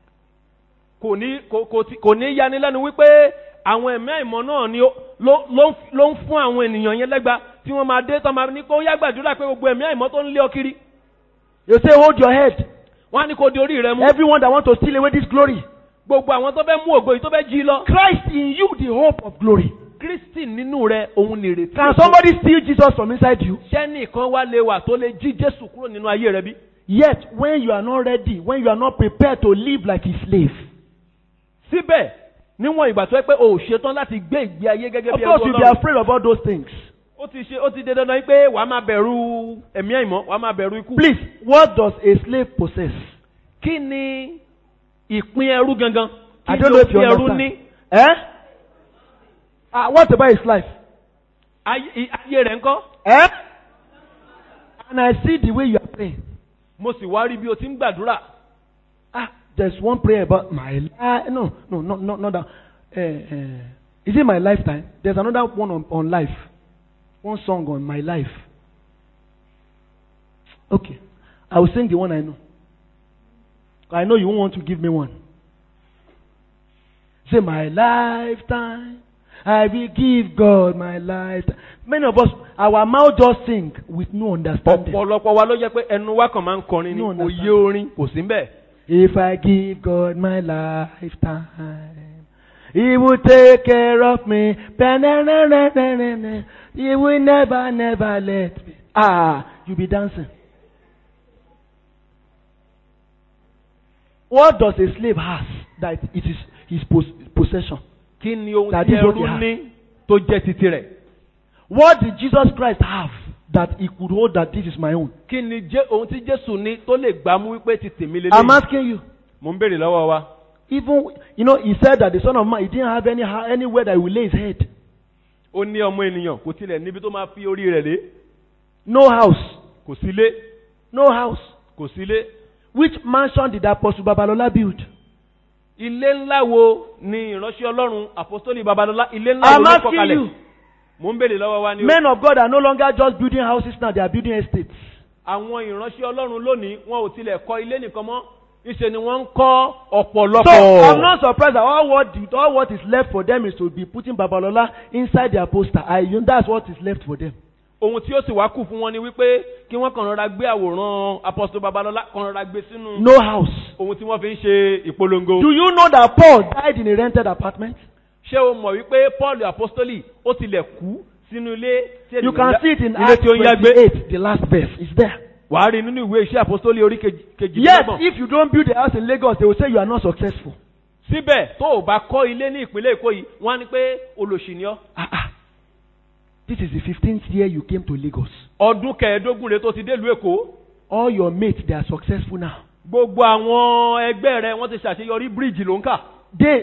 kò ní kò kò tí- kò ní yanilẹ́nu wípé àwọn ẹ̀mí àìmọ́ náà ni ó- ló ló ń f- ló ń fún àwọn ènìyàn yẹn lẹ́gba tí wọ́n máa dé tán máa ní kó yá gbàdúrà pé gbogbo ẹ̀mí àìmọ́ tó ń lé ọ kiri You say, hold your head. wọ́n á ní kó di orí rẹ mú Everyone that wants to steal away this glory. gbogbo àwọn tó fẹ́ mú ògo yìí tó fẹ́ jí lọ. Christ in you, the hope of glory. kristi nínú rẹ òun nìrètí. Can ògo. somebody steal Jesus from inside you? sẹ́nìkan wá lè wà tó lè jí jésù kúrò nínú ayé rẹ bí. Yet, when you are not ready, when you are not prepared to live like a slave, síbẹ̀ níwọ̀n ìgbà tó yẹ pé o ò ṣetán láti gbé ìgbé ayé gẹ́gẹ́ of bí course ẹrú you'll be ọlọ́run. afraid of all those things. ó ti ṣe ó ti dé dandan yìí pé wàá máa bẹ̀rù ẹ̀mí àìmọ́ wàá máa bẹ̀rù ikú. Please, what does a slave possess? kí ni ìpín ẹrú gangan I kí don't ni know if you òfin ẹrú understand. ní Eh? Ah, what about his life? ayé i- ayé rẹ̀ ńkọ́ Eh? And I see the way you are praying. mo sì wá rí bí o ti ń gbàdúrà Ah, there's one prayer about my life. No, no, no, no, not that. Uh, uh, is it my lifetime? There's another one on, on life. One song on my life. Okay. I will sing the one I know. I know you won't want to give me one. Say, my lifetime I will give God my life. Many of us, our mouth just sing with no understanding. ọ̀pọ̀lọpọ̀ wa ló jẹ́ pé ẹnu wa kàn máa ń kọrin ní No òye understand. orin kò sí bẹ́ẹ̀. If I give God my lifetime, He will take care of me. Ba-na-na-na-na-na-na. He will never, never let me. Ah, you be dancing. What does a slave has that it is his pos- possession? kí ni ohun That tí is what ẹrú he has. ní tó jẹ́ titi rẹ̀? What did Jesus Christ have that he could hold that this is my own? kí ni jẹ́ ohun tí Jésù ní tó lè gbámú wípé ti tèmi I'm lélẹ́yìn? asking you. mo ń béèrè lọ́wọ́ wa. Even, you know, he said that the Son of Man, he didn't have any, anywhere that he will lay his head. ó ní ọmọ ènìyàn kò tilẹ̀ níbi tó máa fi orí rẹ̀ lé No house. kò sílé No house. kò sílé. Which mansion did Apostle Babalola build? ilé ńlá wo ni ìránṣẹ́ ọlọ́run àpọ́sítélì babalọ́lá ilé ńlá wo I'm ló kọ́ asking kalẹ̀? you. mo ń béèrè lọ́wọ́ wa ni o. Men of God are no longer just building houses now, they are building estates. àwọn ìránṣẹ́ ọlọ́run lónìí wọn ò tilẹ̀ kọ́ ilé nìkan mọ́ ìṣe ni wọ́n ń kọ́ ọ̀pọ̀lọpọ̀. So I'm not surprised that all what, the, all what is left for them is to be putting Babalola inside their poster. I, you know, that's what is left for them. ohun tí ó sì wá kù fún wọn ni wípé kí wọ́n kàn rọra gbé àwòrán apọ́sítélì babalọ́lá kàn rọra gbé sínú No house. ohun tí wọ́n fi ń ṣe ìpolongo. Do you know that Paul died in a rented apartment? ṣé o mọ̀ wípé paul apostoli ó tilẹ̀ kú sínú ilé tí You ènìyàn can yá- see it in ilé Acts tí ó ń yá gbé 28, the last verse. It's there. wàá rí nínú ìwé iṣẹ́ apostoli orí kejì kejì Yes, lọ́gbọ̀n. if you don't build a house in Lagos, they will say you are not successful. síbẹ̀ tó o bá kọ́ ilé ní ìpínlẹ̀ èkó yìí wọ́n á ní pé olòṣì ni ọ́ Ah, ah. This is the 15th year you came to Lagos. ọdún kẹẹ̀ẹ́dógún rẹ̀ tó ti délùú èkó All your mates, they are successful now. gbogbo àwọn ẹgbẹ́ rẹ̀ wọ́n ti ṣàṣeyọrí bíríìjì ló ń kà They,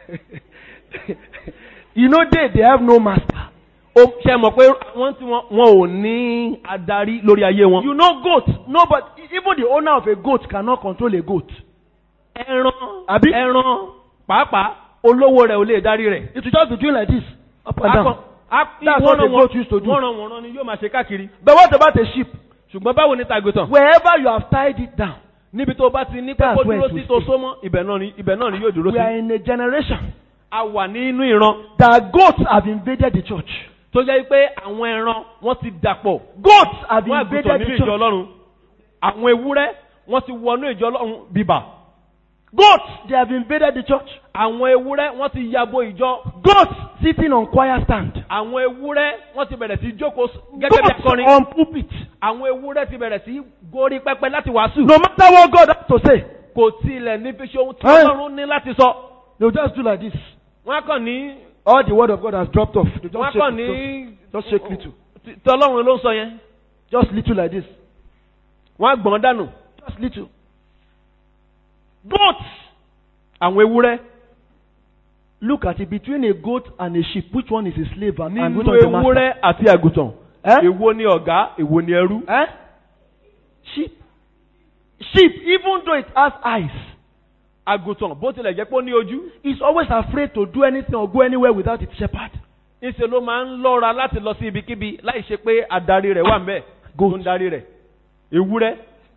you know, they, they have no master. ó ṣe mọ̀ pé wọ́n tí wọ́n wọn ò ní adarí lórí ayé wọn. You know, goat. No, but even the owner of a goat cannot control a goat. ẹran Àbí? ẹran pàápàá olówó rẹ̀ ò lè darí rẹ̀. It will just be doing like this, up and down. That's wọ́n what a rán goat used to do. wọ́n rán wọ́n rán ni yóò máa ṣe káàkiri. But what about a sheep? ṣùgbọ́n báwo ni tàgùtàn. Wherever you have tied it down, níbi tó bá ti ní pé That's kó where dúró it will sí tó stay. sómọ́ ibẹ̀ náà ni ibẹ̀ náà ni yóò dúró we are sí. in a generation a wà nínú ìran that goats have invaded the church. tó jẹ́ pé àwọn ẹran wọ́n ti dàpọ̀. Goats have wọ́n àgùntàn invaded nínú the ìjọ church. ọlọ́run. àwọn ewúrẹ́ wọ́n ti wọnú ìjọ ọlọ́run bíbà. Goats, they have invaded the church. àwọn ewúrẹ́ wọ́n ti yabo ìjọ. Goats sitting on choir stand. àwọn ewúrẹ́ wọ́n ti bẹ̀rẹ̀ sí í jókòó s- gẹ́gẹ́ bí Goats akọrin. on pulpit. àwọn ewúrẹ́ ti bẹ̀rẹ̀ sí í gorí pẹpẹ láti wàásù. No matter what God has to say, kò tilẹ̀ ní fi ṣe ohun tí Ẹ́. ọlọ́run ní láti sọ. they'll just do like this. wọ́n á kàn ní. All the word of God has dropped off. They wọ́n á just kàn shake, ní. just, just shake little. tí tí ọlọ́run ló ń sọ yẹn. Just little like this. wọ́n á gbọ̀n dànù. Just little. goats. àwọn ewúrẹ́. Look at it. Between a goat and a sheep, which one is a slave and, and which nínú one is a master? ewúrẹ́ àti àgùntàn. Eh? èwo ni ọ̀gá èwo ni ẹrú. Eh? Sheep. Sheep, even though it has eyes, àgùntàn bó tilẹ̀ jẹ́ pé ó ní ojú. is always afraid to do anything or go anywhere without its shepherd. ńṣe ló máa ń lọ́ra láti lọ sí ibikíbi láì ṣe pé adarí rẹ̀ wà ń bẹ̀. Goat. tó ń darí rẹ̀. ewúrẹ́.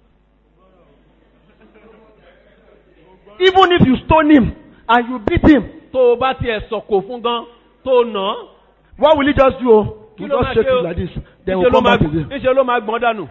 Even if you stone him and you beat him, tó o bá tiẹ̀ sọ̀kò fún gan tó o nà án. what will he just do? oh? kí He ló just máa shake ṣe o it like this. Then ńṣe we'll ló come máa back again. ńṣe ló máa gbọ́n dànù.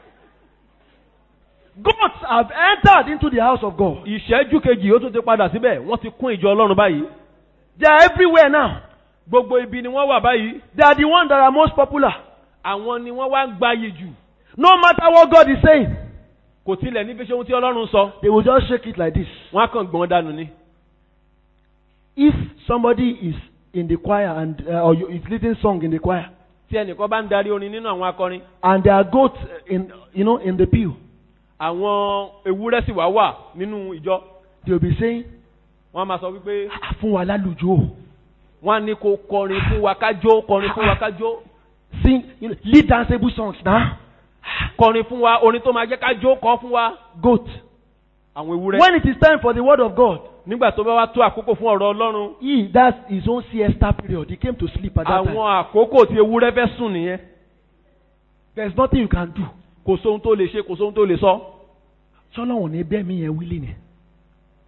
Goats have entered into the house of God. ìṣẹ́jú kejì ó tún ti padà síbẹ̀ wọ́n ti kún ìjọ ọlọ́run báyìí. They are everywhere now. gbogbo ibi ni wọ́n wà báyìí. They are the ones that are most popular. àwọn ni wọ́n wá ń gbayì jù. No matter what God is saying, kò tilẹ̀ ní fi ṣe ohun tí ọlọ́run sọ. they will just shake it like this. wọ́n á kàn gbọ́n dànù ni. If somebody is in the choir and uh, or you- is leading song in the choir, tí ẹnìkan bá ń darí orin nínú àwọn akọrin. and there are goats in you know in the pew, àwọn ewúrẹ́ sì wá wà nínú ìjọ. they will be saying, wọ́n á máa sọ wípé "Ah, "Fún wa lálùjọ." wọ́n á ní kó kọrin fún wa kájó kọrin fún wa kájó Sing, you know, lead danceable songs now. kọrin fún wa orin tó máa jẹ́ kájó kọ́ fún wa. Goat. àwọn ewúrẹ́. When it is time for the word of God, nígbà tó bá wá tó àkókò fún ọ̀rọ̀ ọlọ́run. he that's his own siesta period. He came to sleep at that àwọn time. àkókò tí ewúrẹ́ fẹ́ sùn nìyẹn. There's nothing you can do. kò sóhun tó lè ṣe kò sóhun tó lè sọ. Sọlọ́wọ̀n ní bẹ́ẹ̀ mi yẹn wílé ni.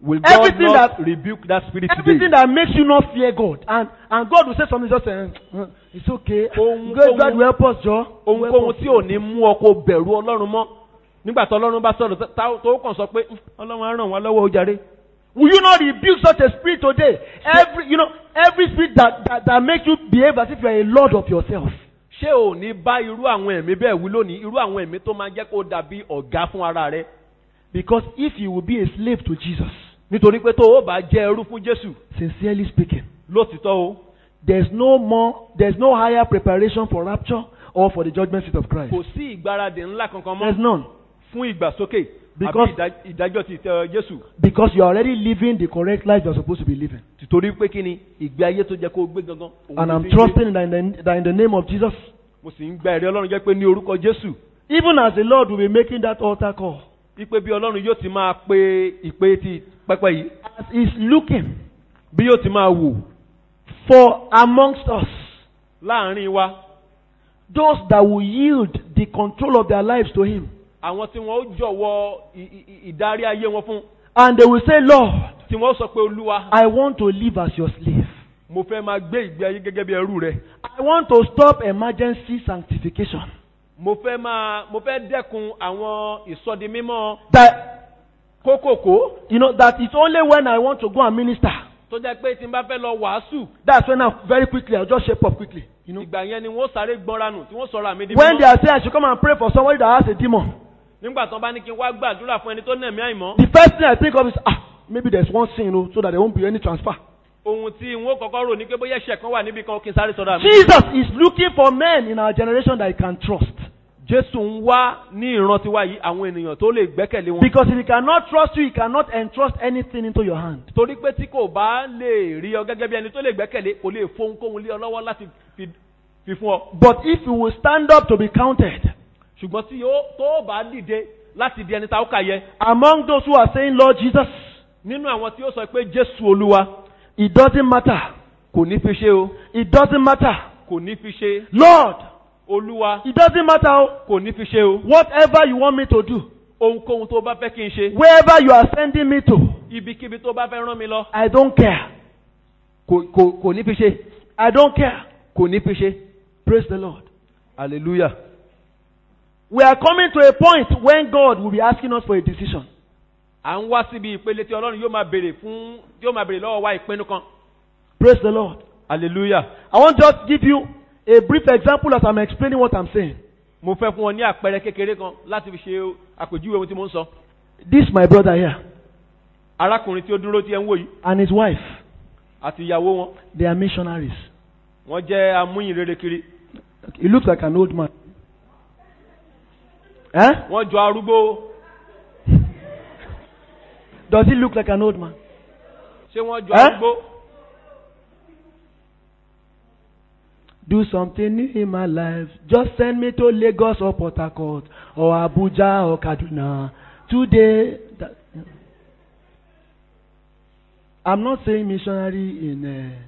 Will God Everything not that- rebuke that spirit Everything today? that makes you not fear God, and and God will say something just say, "Eh, it's okay. Ohun- God, God ohun- will help us, Joe. ohunkóhun tí ò ní mú ọ kó bẹ̀rù ọlọ́run mọ́ nígbà tí ọlọ́run bá sọ̀rọ̀ tá- tó kàn sọ pé "Mm, ọlọ́run á ràn wá lọ́wọ́ ó jàre. Will you not rebuke such a spirit today? Every you know every spirit that that, that makes you behave as if you are a lord of yourself. ṣé ò ní bá irú àwọn ẹ̀mí bẹ́ẹ̀ wí lónìí irú àwọn ẹ̀mí tó máa jẹ́ kó dàbí ọ̀gá fún ara rẹ Because if you will be a slave to Jesus, nítorí pé tó o bá jẹ́ ẹrú fún jésù sincerely speaking, lótìtọ́ o there's no more, there's no higher preparation for rapture or for the judgment seat of Christ. kò sí ìgbáradì ńlá kankan There's mọ́ none. fún ìgbàsókè Because- àbí ìdá- ìdájọ́ ti tẹ jésù Because you are already living the correct life you're supposed to be living. tìtorí pé kí ni ìgbé ayé tó jẹ́ kó o gbé gangan òun And ló I'm fi ń gbé. trusting that in, the, that in the name of Jesus, mo sì ń gba ẹ̀rí ọlọ́run jẹ́ pé ní orúkọ jésù even as the Lord will be making that altar call, wípé bí ọlọ́run yóò ti máa pe ìpè ti pẹ́pẹ́ yìí as He's looking bí yóò ti máa wò for amongst us láàrin wa those that will yield the control of their lives to Him. àwọn tí wọ́n ó jọ̀wọ́ ì- ì- ì- ìdarí ayé wọn fún And they will say, Lord, tí wọ́n ó sọ pé olúwa I want to live as your slave. mo fẹ́ máa gbé ìgbé ayé gẹ́gẹ́ bí ẹrú rẹ I want to stop emergency sanctification. mo fẹ́ máa mo fẹ́ dẹ́kun àwọn ìsọdi mímọ́ That, kókòkó you know, that it's only when I want to go and minister. tó jẹ́ pé tí n bá fẹ́ lọ wàásù That's when I very quickly, I'll just shape up quickly. You know, ìgbà yẹn ni wọ́n sáré gbọ́nranù tí wọ́n sọ̀rọ̀ àmì di when they mímọ́ are saying I should come and pray for somebody that has a demon, nígbà tí wọ́n bá ní kí n wá gbàdúrà fún ẹni tó nà mí àìmọ́ the first thing I think of is, ah, maybe there's one sin, you know, so that there won't be any transfer. ohun tí n ó kọ́kọ́ rò ní pé bóyá ẹ̀ṣẹ̀ kan wà níbi kan kí n sáré sọ̀rọ̀ àmì Jesus is looking for men in our generation that he can trust. jésù ń wá ní ìran tiwa yìí àwọn ènìyàn tó lè gbẹ́kẹ̀lé wọn Because if he cannot trust you, he cannot entrust anything into your hand. torí pé tí kò bá lè rí ọ gẹ́gẹ́ bí ẹni tó lè gbẹ́kẹ̀lé kò lè fohunkóhun lé ọ lọ́wọ́ láti fi fi fún ọ But if you will stand up to be counted ṣùgbọ́n tí yóò tó bá dìde láti di ẹni tá ó kà yẹ among those who are saying, Lord Jesus, nínú àwọn tí ó sọ pé jésù olúwa it doesn't matter. kò ní fi ṣe o It doesn't matter. kò ní fi ṣe Lord, olúwa it doesn't matter. oh. kò ní fi ṣe o Whatever you want me to do, ohunkóhun tó bá fẹ́ kí n ṣe wherever you are sending me to, ibikíbi tó bá fẹ́ rán mi lọ I don't care. kò kò kò ní fi ṣe I don't care. kò ní fi ṣe Praise the Lord. hallelujah We are coming to a point when God will be asking us for a decision. à ń wá síbi ìpele tí ọlọ́run yóò máa béèrè fún yóò máa béèrè lọ́wọ́ wa ìpinnu kan Praise the Lord. hallelujah I want to just give you a brief example as I'm explaining what I'm saying. mo fẹ́ fún ọ ní àpẹẹrẹ kékeré kan láti fi ṣe àpèjúwe ohun tí mo ń sọ This my brother here arákùnrin tí ó dúró tí ẹ ń wò yìí and his wife, àti ìyàwó wọn they are missionaries. wọ́n jẹ́ amúyìnrere kiri He looks like an old man. Eh? wọ́n jọ arúgbó Does he look like an old man? ṣé wọ́n jọ Eh? arúgbó Do something new in my life. Just send me to Lagos or Port Harcourt or Abuja or Kaduna. Today, that, I'm not saying missionary in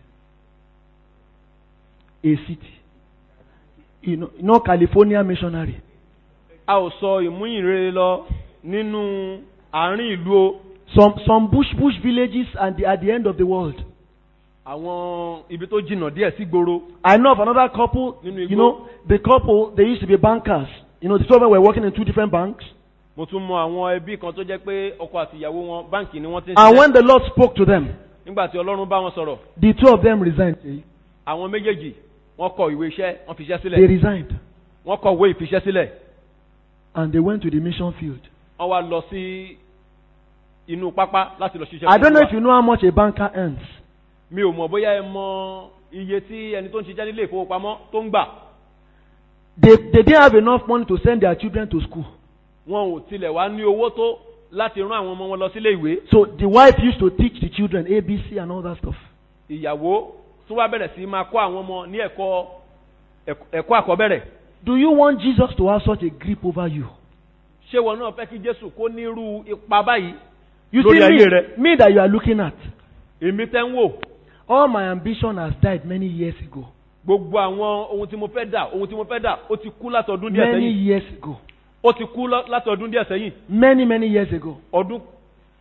uh, a city. You know, you know, California missionary. a ò sọ ìmúyìnrere lọ nínú àárín ìlú o Some some bush bush villages and the, at the end of the world. àwọn ibi tó jìnnà díẹ̀ sí gbòòrò I know of another couple. Nínú You igbó. know, the couple they used to be bankers. You know, the two of them were working in two different banks. mo tún mọ àwọn ẹbí kan tó jẹ́ pé ọkọ àti ìyàwó wọn báǹkì ni wọ́n ti ń And ṣiṣẹ́ when the Lord spoke to them, nígbà tí ọlọ́run bá wọn sọ̀rọ̀ the two of them resigned. àwọn méjèèjì wọ́n kọ ìwé iṣẹ́ wọ́n fi iṣẹ́ They sílẹ̀ resigned wọ́n kọ ìwé ìfiṣẹ́ sílẹ̀ and they went to the mission field. wọ́n wá lọ sí inú pápá láti lọ ṣiṣẹ́ I don't know fún if you know how much a banker earns. mi ò mọ̀ bóyá ẹ mọ iye tí ẹni tó ń ṣiṣẹ́ nílé ìfowópamọ́ tó ń gbà They, they didn't have enough money to send their children to school. wọn ò tilẹ̀ wá ní owó tó láti rán àwọn ọmọ wọn lọ sílé ìwé So the wife used to teach the children ABC and all that stuff. ìyàwó tó wá bẹ̀rẹ̀ sí máa kọ́ àwọn ọmọ ní ẹ̀kọ́ ẹ̀kọ́- ẹ̀kọ́ àkọ́bẹ̀rẹ̀ Do you want Jesus to have such a grip over you? ṣé wọn náà fẹ́ kí jésù kó nírú ipa báyìí You Lórí see ayé me, rẹ. me that you are looking at. èmi tẹ́ ń wò All my ambition has died many years ago. gbogbo àwọn ohun tí mo fẹ́ dà ohun tí mo fẹ́ dà ó ti kú látọdún díẹ̀ Many sẹ́yìn years ago. ó ti kú lọ- látọdún díẹ̀ sẹ́yìn Many, many years ago. ọdún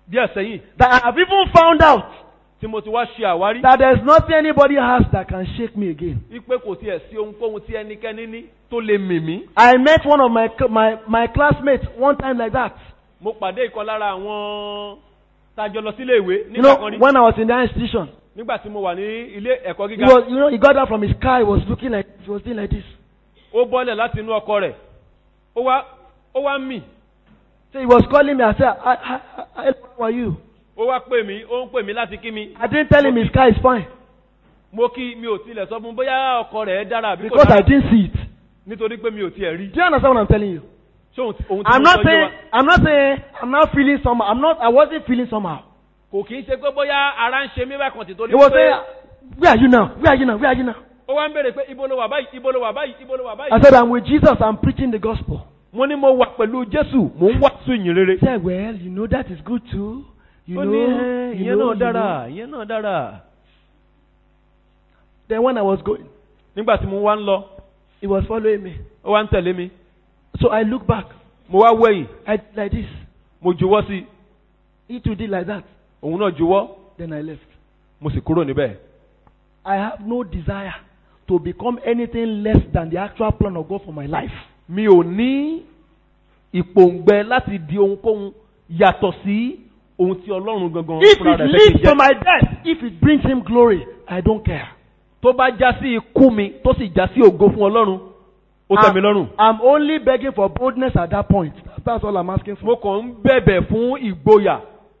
díẹ̀ sẹ́yìn that I have even found out tí mo ti wá ṣe àwárí that there's nothing anybody has that can shake me again. wípé kò tiẹ̀ sí ohunkóhun tí ẹnikẹ́ni ní tó lè mì mí. I met one of my cl- my my classmates one time like that. mo pàdé ìkan lára àwọn tájọ lọ sílé ìwé You nígbà know, kan rí when I was in that institution, nígbà tí mo wà ní ilé ẹ̀kọ́ he gíga was you know he got out from his car. He was looking like he was doing like this. ó bọ́lẹ̀ láti inú ọkọ rẹ̀ ó wá ó wá mì So he was calling me. I said, I, I, I, how are you? ó wá pè mí ó ń pè mí láti kí mi I didn't tell him his car is fine mo kí mi ò tilẹ̀ sọ fún un bóyá ọkọ rẹ̀ dára àbí kò because I dára didn't see it. nítorí pé mi ò tiẹ̀ rí Do you understand what I'm telling you? ṣé òun tí- òun tí I'm mo not sọ yé saying wa I'm not saying I'm not feeling somehow. I'm not. I wasn't feeling somehow. kò kì í ṣe pé bóyá ara ń ṣe mí bákan tí torí He was pé saying, Where are you now? Where are you now? Where are you now? ó wá ń béèrè pé ibo ló wà báyìí ibo ló wà báyìí ibo ló wà I báyìí said, I'm with Jesus. I'm preaching the gospel. mo ní mo wà pẹ̀lú jésù mò ń wàásù ìyìn rere He said, Well, you know that is good too. You ó know, ní "Ẹ́, you ìyẹn know, náà you dára know." ìyẹn náà dára Then when I was going, nígbà tí mo wá ń lọ he was following me. ó wá ń tẹ̀lé mi So I looked back. mo wá wẹ̀yìn I did like this. mo juwọ́ sí i He too did like that. òun náà juwọ́ Then I left. mo sì kúrò níbẹ̀ I have no desire to become anything less than the actual plan of God for my life. mi ò ní ìpòǹgbẹ láti di ohunkóhun yàtọ̀ sí ohun tí ọlọ́run gangan If fúnra it rẹ̀ fẹ́ kí n leads to jẹ́. my death, if it brings him glory, I don't care. tó bá já sí ikú mi tó sì já sí ògo fún ọlọ́run ó tẹ́ mi lọ́rùn. I'm only begging for boldness at that point. That's all I'm asking mo for. kàn ń bẹ̀bẹ̀ fún ìgboyà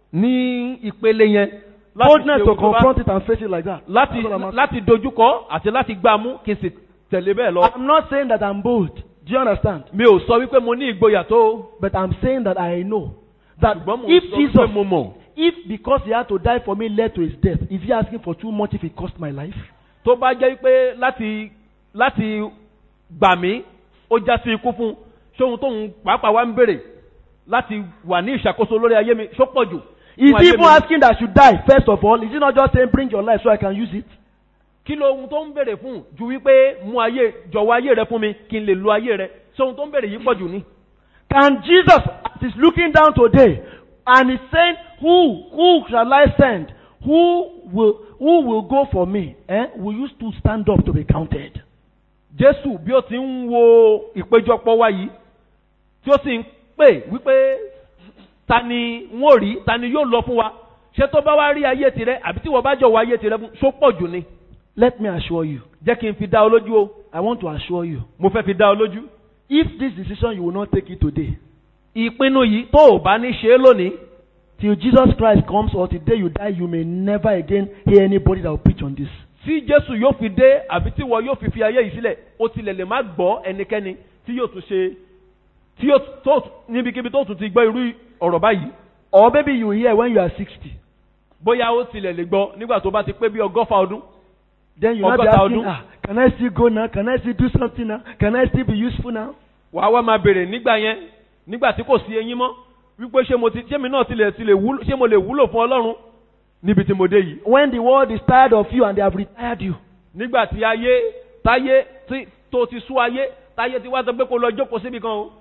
ní ìpele yẹn láti Boldness ṣe to ohun tó bá- confront it and face it like that. láti That's all I'm asking. láti dojúkọ àti láti gbámú kí n sì tẹ̀lé bẹ́ẹ̀ lọ. I'm not saying that I'm bold. Do you understand? mi ò sọ wípé mo ní ìgboyà tó But I'm saying that I know that ṣùgbọ́n mo if sọ Jesus, wípé mo mọ̀ if because he had to die for me led to his death, is he asking for too much if it cost my life? tó bá jẹ́ wípé láti láti gbà mí ó já sí ikú fún ṣé ohun tóun pàápàá wá ń béèrè láti wà ní ìṣàkóso lórí ayé mi ṣó pọ̀ jù. Is fún he ayé even mi? asking that I should die first of all? Is he not just saying bring your life so I can use it? kí ló ohun tó ń béèrè fún ju wípé mú ayé jọ̀wọ́ ayé rẹ fún mi kí n lè lo ayé rẹ ṣé ohun tó ń béèrè yìí pọ̀ jù ni. Can Jesus, as he's looking down today, and he's saying, Who, who shall I send? Who will, who will go for me? Eh? Will you still stand up to be counted? jésù bí ó ti ń wo ìpéjọpọ̀ wa yìí tí ó sì ń pè wípé ta ni wọ́n ò rí ta ni yóò lọ fún wa ṣé tó bá wá rí ayé tirẹ̀ àbí tí wọ́n bá jọ̀wọ́ ayé tirẹ̀ fún ṣó pọ̀ jù ni. Let me assure you, jẹ́ kí n fi dá ọ lójú o I want to assure you, mo fẹ́ fi dá ọ lójú. if this decision you will not take it today, ìpinnu yìí tó o bá ní ṣe é lónìí till Jesus Christ comes or till the day you die, you may never again hear anybody that will preach on this. tí jésù yóò fi dé àbí tí wọ́n yóò fi fi ayé yìí sílẹ̀ ó tilẹ̀ lè má gbọ́ ẹnikẹ́ni tí yóò tún ṣe tí yóò tó níbikíbi tó tún ti gbọ́ irú ọ̀rọ̀ báyìí Or maybe you will hear when you are 60. bóyá ó tilẹ̀ lè gbọ́ nígbà tó bá ti pé bí ọgọ́fà ọdún Then you will not be Ọgọ́ta asking, ọdún. ah, can I still go now? Can I still do something now? Can I still be useful now? wàá wá máa bèrè nígbà yẹn nígbà tí kò sí eyín mọ́ wípé ṣé mo ti ṣé mi náà tilẹ̀ tilẹ̀ wúlò ṣé mo lè wúlò fún ọlọ́run níbi tí mo dé yìí When the world is tired of you and they have retired you. nígbà tí ayé táyé tí tó ti sú ayé táyé ti wá sọ pé kó lọ jókòó síbi kan o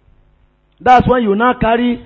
That's when you now carry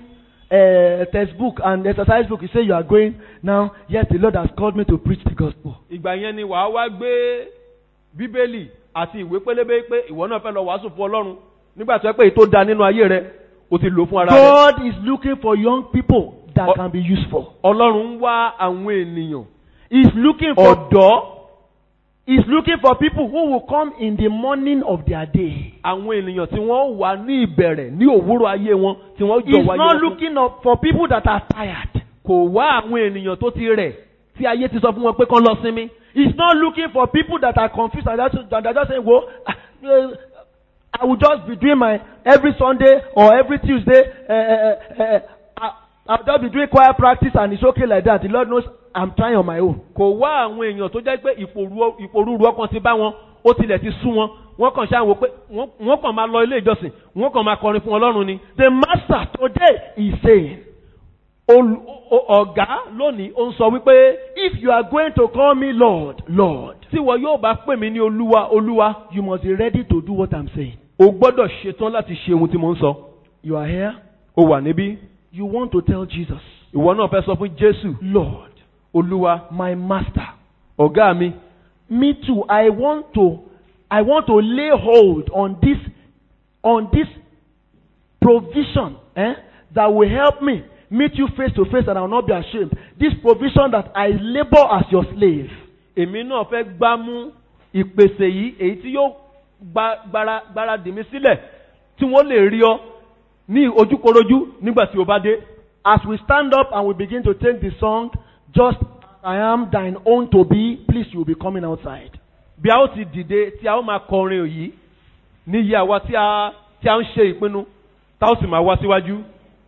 a textbook and exercise book. You say you are going now. Yes, the Lord has called me to preach the gospel. ìgbà yẹn ni wàá wá gbé bíbélì àti ìwé pélébé pé ìwọ náà fẹ́ lọ wàásù fún ọlọ́run nígbà tó yẹ pé èyí tó da nínú ayé rẹ o ti lò fún ara rẹ God is looking for young people that Oh. can be useful. ọlọ́run ń wá àwọn ènìyàn He's looking for ọ̀dọ́ He's looking for people who will come in the morning of their day. àwọn ènìyàn tí wọ́n wà ní ìbẹ̀rẹ̀ ní òwúrọ̀ ayé wọn tí wọ́n jọ He's wáyé not wọn fún. looking up for people that are tired. kò wá àwọn ènìyàn tó ti rẹ̀ tí ayé ti sọ fún wọn pé kán lọ sinmi. He's not looking for people that are confused and that's- that are just saying, "Well, ah, uh, I will just be doing my every Sunday or every Tuesday. Uh, uh, uh, uh, I- I'll just be doing choir practice and it's okay like that. The Lord knows I'm trying on my own." kò wá àwọn èèyàn tó jẹ́ pé ìpòrú- ìpòrúurú ọkàn ti bá wọn ó tilẹ̀ ti sú wọn wọ́n kàn ṣáà wò pé wọ́n wọ́n kàn máa lọ ilé ìjọsìn wọ́n kàn máa kọrin fún ọlọ́run ni. The Master today is saying, Olù- o- ọ̀gá lónìí ó ń sọ wípé "If you are going to call me Lord, Lord, tí wọn yóò bá pè mí ní olúwa olúwa you must be ready to do what I'm saying." o gbọ́dọ̀ ṣetán láti ṣe ohun tí mo ń sọ. You are here. o wà níbí You want to tell Jesus, ìwọ náà fẹ́ sọ fún jésù Lord, olúwa my master, ọ̀gá mi me too, I want to, I want to lay hold on this, on this provision eh, that will help me meet you face to face and I will not be ashamed. This provision that I labor as your slave. èmi náà fẹ́ gbá mú ìpèsè yìí èyí tí yóò gba- gbára gbára dì mí sílẹ̀ tí wọ́n lè rí ọ ní ojúkorojú nígbà tí o bá dé. As we stand up and we begin to take the song, just as I am thine own to be, please you will be coming outside. bí a ó ti dìde tí a ó máa kọrin òyì ní iye àwa tí a tí a ń ṣe ìpinnu tá ó sì máa wá síwájú.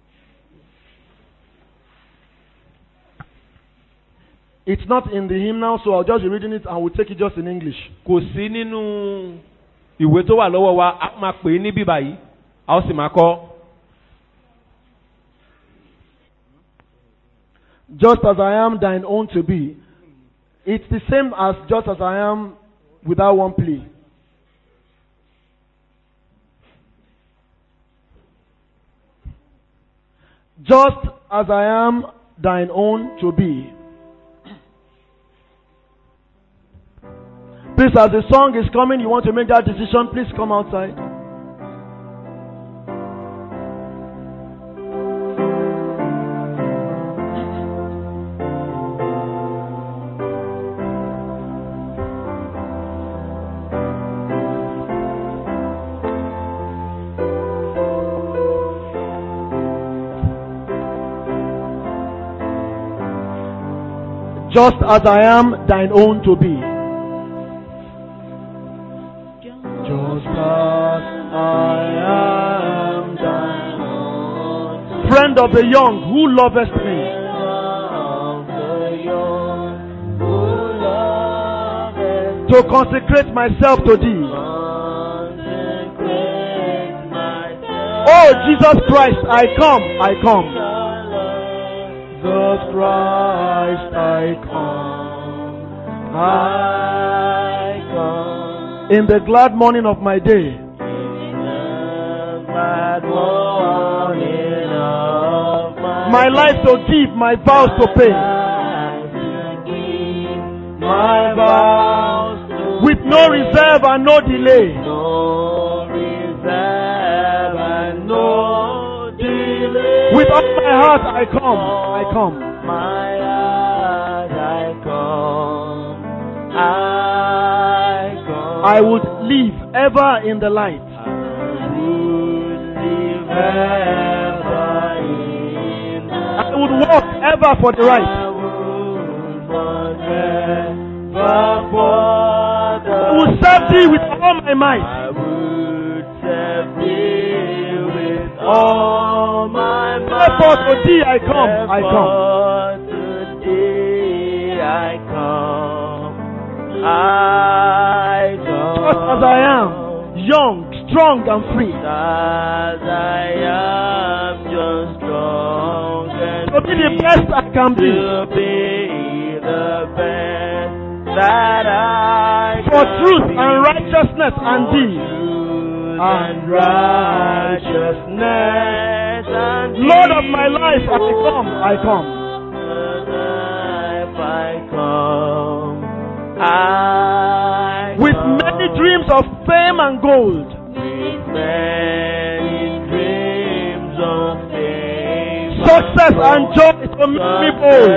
It's not in the hymnal, so I'll just be reading it and we'll take it just in English. kò sí nínú ìwé tó wà lọ́wọ́ wa a máa pè é ní bíbá yìí a ó sì máa kọ́. Just as I am thine own to be. It's the same as just as I am without one plea. Just as I am thine own to be. Please, as the song is coming, you want to make that decision, please come outside. Just as I am thine own to be. Just as I am thine own. Friend of the young, who lovest me. To consecrate myself to thee. Oh, Jesus Christ, I come, I come. Jesus Christ, I come. I come. In the glad morning of my day. My life to give, my vows to pay. My vows with no reserve and no delay. With all my heart I come, I come. I would live ever in the light. I would walk ever for the right. I will serve thee with all my might. Therefore to thee I come, I come. Just as I am, young, strong and free. To be the best I can be. For truth and righteousness and thee. And righteousness and Lord of my life, I come, I come. With many dreams of fame and gold. Success and joy to make me bold.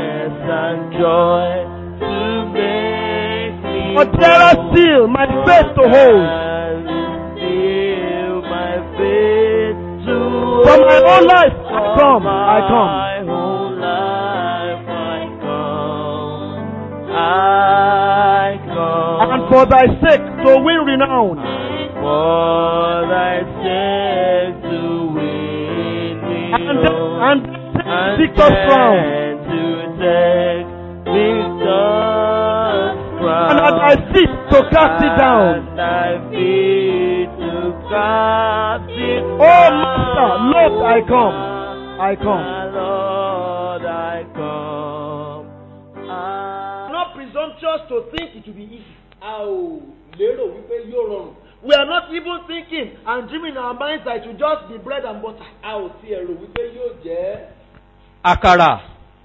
But dearer still, my faith to hold. From my whole life, I come, I come. And for thy sake to win renown. And, and take victor's crown. And at thy feet to cast it down. Oh, Master, Lord, I come. I come. Not presumptuous to think it will be easy. a ò lérò wípé yóò rọrùn We are not even thinking and dreaming in our minds that it will just be bread and butter. a ò tiẹ̀ rò wípé yóò jẹ́ àkàrà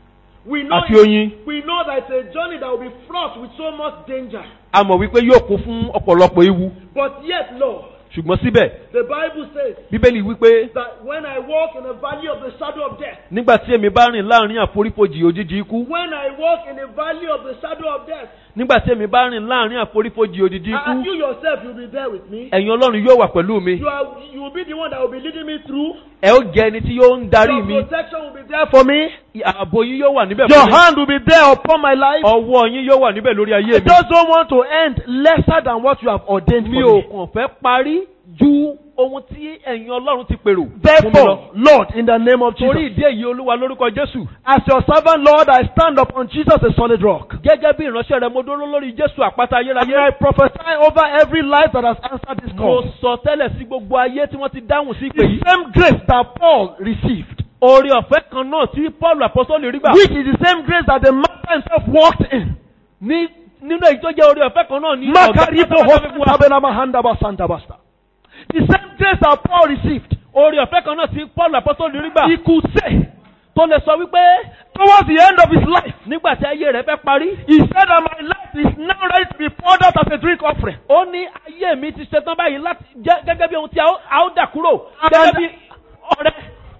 We know, àti oyin we know that it's a journey that will be fraught with so much danger. a mọ̀ wípé yóò kún fún ọ̀pọ̀lọpọ̀ ewu But yet, Lord, ṣùgbọ́n síbẹ̀ the Bible says bíbélì wípé that when I walk in the valley of the shadow of death, nígbà tí èmi bá rìn láàrin àforífojì òjijì ikú when I walk in the valley of the shadow of death, nígbà tí èmi bá rìn láàrin àforífojì òjijì ikú and you yourself, you'll be there with me. ẹ̀yin ọlọ́run yóò wà pẹ̀lú mi You, are, you will be the one that will be leading me through. ẹ ó jẹ́ ẹni tí yóò ń darí Your mi protection will be there for me. ààbò yín yóò wà níbẹ̀ Your fún mi hand will be there upon my life. ọwọ́ yín yóò wà níbẹ̀ lórí ayé I mi just don't want to end lesser than what you have ordained mi for ò me. kàn fẹ́ parí ju ohun tí ẹ̀yin ọlọ́run ti pèrò fún mi lọ. Therefore, Lord, in the name of torí Jesus, ìdí èyí olúwa lórúkọ jésù as your servant, Lord, I stand upon Jesus, a solid rock. gẹ́gẹ́ bí ìránṣẹ́ rẹ mo dúró lórí jésù àpáta And I ayérayé prophesy over every life that has answered this mo call. sọ tẹ́lẹ̀ sí gbogbo ayé tí wọ́n ti dáhùn sí ìpè The yìí same grace that Paul received, oore ọ̀fẹ́ kan náà tí paul apostoli rí gbà which is the same grace that the Master himself walked in. ní nínú èyí tó jẹ́ oore ọ̀fẹ́ kan náà ní Makaribo pátápátá fi wá. Hospital Mahanda Basanta Basta. The same grace that Paul received, oore ọ̀fẹ́ kan náà tí paul apostoli rí gbà he could say, tó lè sọ wípé towards the end of his life, nígbà tí ayé rẹ̀ fẹ́ parí he said that my life is now ready to be poured out as a drink offering. ó ní ayé mi ti ṣetán báyìí láti jẹ́ gẹ́gẹ́ bí ohun tí a ó- a ó dà kúrò And- gẹ́gẹ́ bí ọ̀rẹ́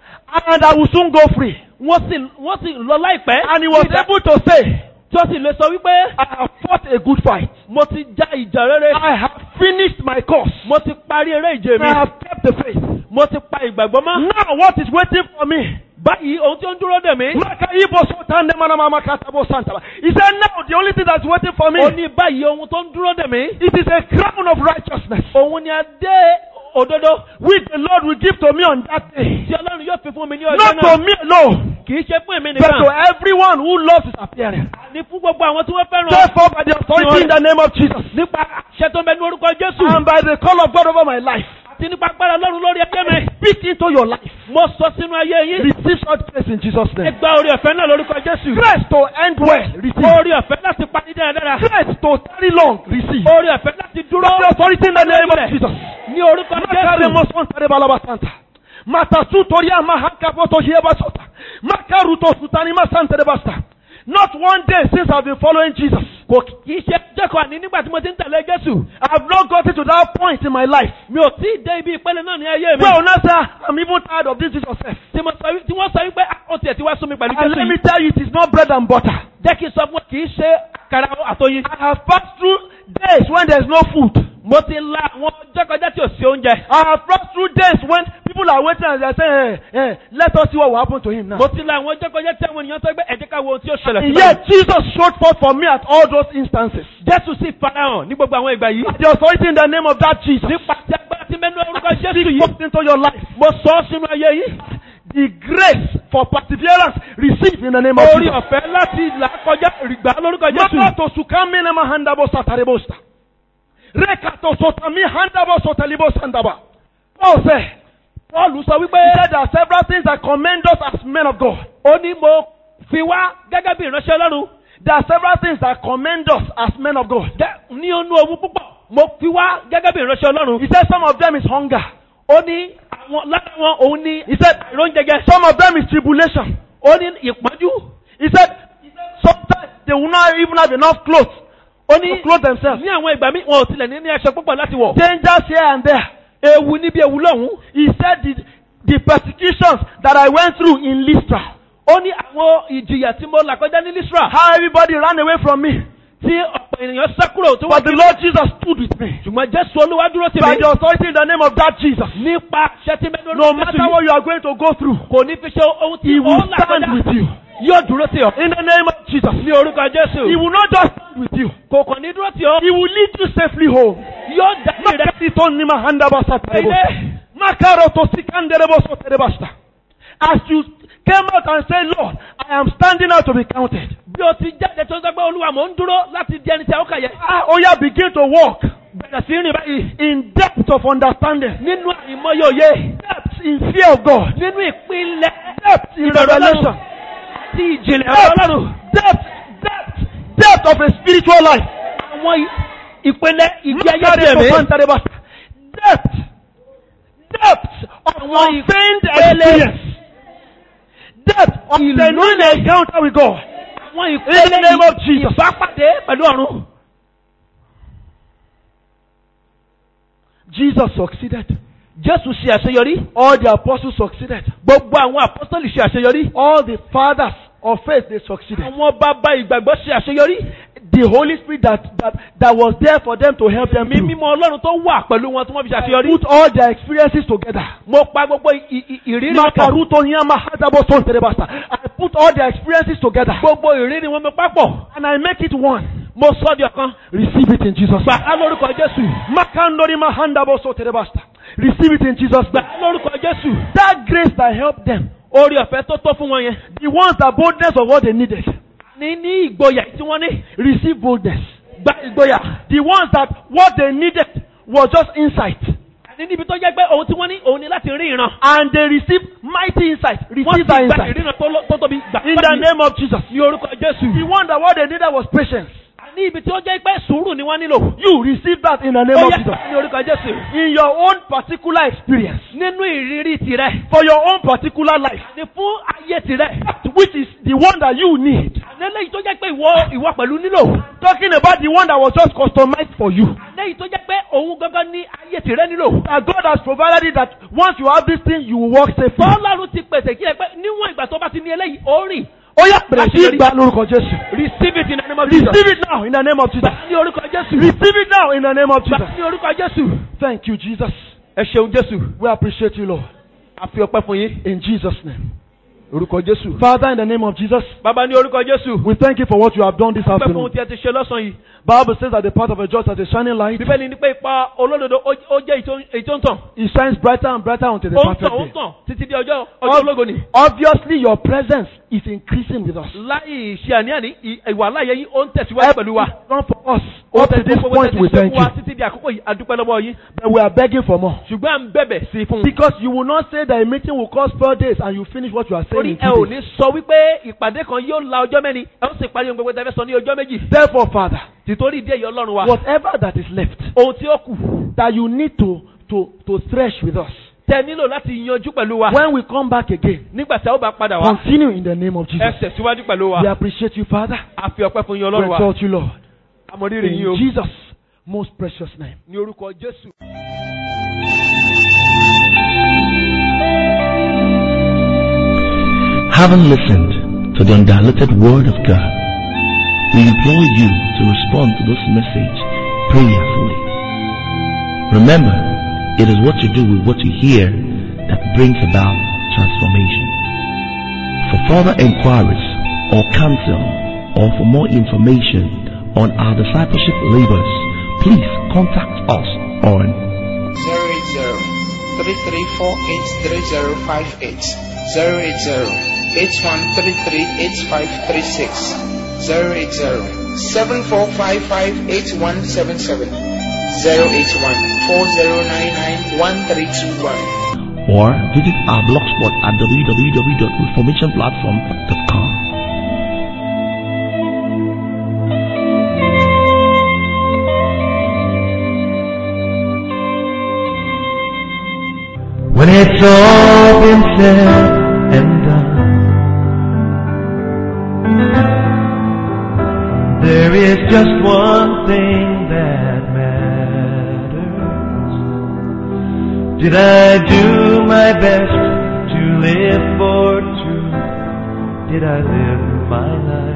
And I will soon go free. wọ́n sì wọ́n sì lọ láìpẹ́ And he was Nígbà able to say, tí ó sì lè sọ wípé I have fought a good fight. mo ti já ìjà rere I have finished my course. mo ti parí eré ìje mi I have kept the faith. mo ti pa ìgbàgbọ́ mọ́ Now what is waiting for me? báyìí ohun tí ó ń dúró dè mí Maka Ibo Sultan Demanama Makatabo Santaba. He said, now the only thing that's waiting for me, ó ní báyìí ohun tó ń dúró dè mí it is a crown of righteousness, òun ni adé òdodo which the Lord will give to me on that day. tí ọlọ́run yóò fi fún mi ní ọjọ́ Not to náà me alone, kì í ṣe fún èmi but to nìkan everyone who loves his appearance. ní fún gbogbo àwọn tí wọ́n fẹ́ràn Therefore, by the authority in the name of Jesus, nípa àṣẹ tó ń bẹ ní orúkọ jésù and by the call of God over my life, àti nípa agbára ọlọ́run lórí ẹgbẹ́ mi speak into your life. mo sọ sínú ayé yín Receive such grace in Jesus' ẹ name. gba orí ọ̀fẹ́ náà lórúkọ jésù Grace to end well, receive. orí ọ̀fẹ́ láti parí dáradára Grace to tarry long, receive. orí ọ̀fẹ́ láti dúró By the authority in the name of Jesus. ní orúkọ Makare jésù moson tare balaba santa. Matasu toria mahaka poto hieba sota. Makaru to sutani masante de basta. Not one day since I've been following Jesus. kò kì í ṣe jẹ́kọ̀ọ́ àní nígbà tí mo ti ń tẹ̀lé jésù I've not gotten to that point in my life. mi ò tí ì dé ibi ìpele náà ní ayé mi Well, now sir, I'm even tired of this Jesus self. tí mo sọ wí- tí wọ́n sọ wípé "Ah, ó tiẹ̀ ti wá sún mi pẹ̀lú And jésù let me yìí tell you, it is not bread and butter. jẹ́ kí n sọ fún ọ kì í ṣe àkàrà àtọyìn I have passed through days when there's no food. mo ti la àwọn ọjọ́ kọjá tí ò sí oúnjẹ I have passed through days when people are waiting and they're saying, hey, hey, let us see what will happen to him now. mo ti la àwọn ọjọ́ kọjá tí àwọn ènìyàn sọ pé ẹ jẹ́ ká wo ohun tí ó ṣẹlẹ̀ And sí yet Jesus showed forth for me at all those instances. jésù sì farahàn ní gbogbo àwọn ìgbà yìí The authority in the name of that Jesus. nípa tí agbára ti mẹ́nu orúkọ jésù Speak yìí forth into your life. mo sọ ọ́ sínú ayé yìí The grace for perseverance receive in the name of orí Jesus. ọ̀fẹ́ láti là kọjá ìgbà lórúkọ jésù Mama to sukami na mahandabo satarebosta. Reka to sotami handabo sotalibo sandaba. Paul said, paul sọ wípé he said there are several things that commend us as men of God. ó ní mo fi wá gẹ́gẹ́ bí ìránṣẹ́ ọlọ́run There are several things that commend us as men of God. Gẹ́- ní onú ohun púpọ̀ mo fi wá gẹ́gẹ́ bí ìránṣẹ́ ọlọ́run He said some of them is hunger. ó ní àwọn lára wọn òun ní He said ìróúnjẹjẹ some of them is tribulation. ó ní ìpọ́njú He said sometimes they will not even have enough clothes ó to ní clothe themselves. ní àwọn ìgbà míì wọn ò tilẹ̀ ní ní aṣọ púpọ̀ láti wọ̀ Dangers here and there. ewu níbi ewu lọ́hùn He said the, the persecutions that I went through in Lystra, ó ní àwọn ìjìyà tí mo là kọjá ní lisra how everybody ran away from me, tí ọ̀pọ̀ ènìyàn sá kúrò tó wá but the Lord Jesus stood with me. ṣùgbọ́n jésù olúwa dúró sí By mi the authority in the name of that Jesus, nípa ṣẹ́tí mẹ́nu no matter what you are going to go through, kò ní fi ṣe ohun tí He will ó là stand kọjá with you. yóò dúró sí ọ In the name of Jesus, ní orúkọ jésù He will not just stand with you, kò kàn ní dúró sí ọ He will lead you safely home. yóò darí rẹ Makasito ni mahanda basa terebo. ilé Makaro to sikanderebo so terebasta. As you came out and said, Lord, I am standing out to be counted. bí o ti jáde tó ń sọ pé olúwa mò ń dúró láti di ẹni tí a ó kà yẹ Ah, oh yeah, begin to walk bẹ̀rẹ̀ sí rìn báyìí in depth of understanding, nínú àìmọye òye depth in fear of God, nínú ìpínlẹ̀ depth in ìbẹ̀rù revelation, ọlọ́run tí ìjìnlẹ̀ ọ̀rọ̀ depth, ọlọ́run depth, depth, depth of a spiritual life. àwọn ì- ìpínlẹ̀ ìgbé ayé Makare ti to ẹ̀mí santarebasta. Depth, depth of Àwọn unfeigned ìpele. experience, depth of Ìlú genuine ilẹ̀- encounter with God. Wọ́n In the name of Jesus. ìbápàdé pẹ̀lú ọ̀run. Jesus succeeded. Jésù ṣe àṣeyọrí. All the apostles succeeded. Gbogbo àwọn apọ́sítọ́lì ṣe àṣeyọrí. All the fathers of faith they succeeded. Àwọn bàbá ìgbàgbọ́ ṣe àṣeyọrí. The Holy Spirit that, that, that was there for them to help them Mi through. mímọ́ Ọlọ́run tó wà pẹ̀lú wọn tí wọ́n fi ṣàṣeyọrí. Put all their experiences together. Mo pa gbogbo ì- ì- ìrírí wọn pọ̀. Makaruto Nyama Hadabo Son Terebasta. I put all their experiences together. Gbogbo ìrírí wọn mi papọ̀. And I make it one. Mo sọ di ọ̀kan. Receive it in Jesus' Gbà name. á lórúkọ Jésù. Makandori Mahandabo So Terebasta. Receive it in Jesus' Gbà name. á lórúkọ Jésù. That grace that helped them. Orí ọ̀fẹ́ tó tó fún wọn yẹn. The ones that boldness of what they needed. Ní ní ìgboyà tí wọ́n ní. Receive boldness. Gba ìgboyà. The ones that what they needed was just insight. Ní níbi tó jẹ́ pé ohun tí wọ́n ní òun ni láti rí ìran. And they receive mighty insight. Wọ́n ti Receive that gba insight. ìríran tó lọ- tó tóbi. Gbà In the name of Jesus. ní orúkọ Jésù. The one that what they needed was patience. Ní ibi tí ó jẹ́ pé sùúrù ni wọ́n nílò. You receive that in the name Ó of yẹ Jesus. ní orúkọ Jésù. In your own particular experience. Nínú ìrírí tirẹ̀. For your own particular life. Ní fún ayé tirẹ̀. Which is the one that you need. Lẹ́yìn tó jẹ́ pé ìwọ ìwọ pẹ̀lú nílò. Talking about the one that was just customized for you. Lẹ́yìn tó jẹ́ pé òun gangan ní ayé tirẹ̀ nílò. That God has provided it that once you have this thing, you will walk safely. Bọ́ọ̀lù ti pèsè kí ẹ pé níwọ̀n ìgbà tó bá ti ní eléyìí, ó rìn. Ó yá bẹ̀rẹ̀ sí í gba lórúkọ Jésù. Receive it in the name of Jesus. Receive it now in the name of Jesus. Gbà ní orúkọ Jésù. Receive it now in the name of Gbà Jesus. ní orúkọ Jésù. Thank you, Jesus. Ẹ ṣeun Jésù. We appreciate you, Lord. A fi ọpẹ́ fún yín. In Jesus' name. Orúkọ Jésù. Father, in the name of Jesus, Bàbá ní orúkọ Jésù. we thank you for what you have done this Ọpẹ́ fún afternoon. ohun tí ẹ ti ṣe lọ́sàn-án yìí. Bible says that the path of a just as a shining light, Bíbélì ní pé ipa olódodo ó ó jẹ́ èyí tó- èyí tó ń tàn. it shines brighter and brighter until the Ó ń perfect tàn, ó ń day. tàn títí di ọjọ́ ọjọ́ ológo ni. Obviously, your presence is increasing with us. Láì ṣe àní-àní, ì- ìwà láàyè yín ó ń tẹ̀síwájú pẹ̀lú wa. Done for us. Ó Up to this tẹ̀síwájú point, we tẹ̀síwájú thank fún wa you. títí di àkókò yìí. A dúpẹ́ lọ́wọ́ yín. But we are begging for more. Ṣùgbọ́n à ń bẹ̀bẹ̀ sí i fún un. Because you will not say that a meeting will cost four days and you finish what you are saying Torí in ẹ ò two ní days. sọ wípé ìpàdé kan yóò la ọjọ́ mẹ́rin, ẹ ó sì parí ohun gbogbo tẹ́fẹ́ sọ ní ọjọ́ méjì. Therefore, Father, Tìtorí ìdí èyí Ọlọ́run wa. whatever that is left Ohun tí ó kù that you need to, to, to thresh with us, tẹ nílò láti yanjú pẹ̀lú wa. when we come back again, Nígbà tí a ó bá padà wá, continue in the name of ẹ Jesus. tẹ̀síwájú pẹ̀lú wa. We appreciate you, Father. A fi ọpẹ́ fún yín We Ọlọ́run wa. exalt you, Lord. Àmọ̀rírì yín o. In Jesus' most precious name. Ní orúkọ Jésù. Having listened to the undiluted Word of God, we implore you to respond to this message prayerfully. Remember, it is what you do with what you hear that brings about transformation. For further inquiries or counsel or for more information on our discipleship labors, please contact us on 080 33483058 080 81338536 080 74558177 081 40991321 or visit our blogspot at www.reformationplatform.com. When it's all been said and done, there is just one thing that matters. Did I do my best to live for truth? Did I live my life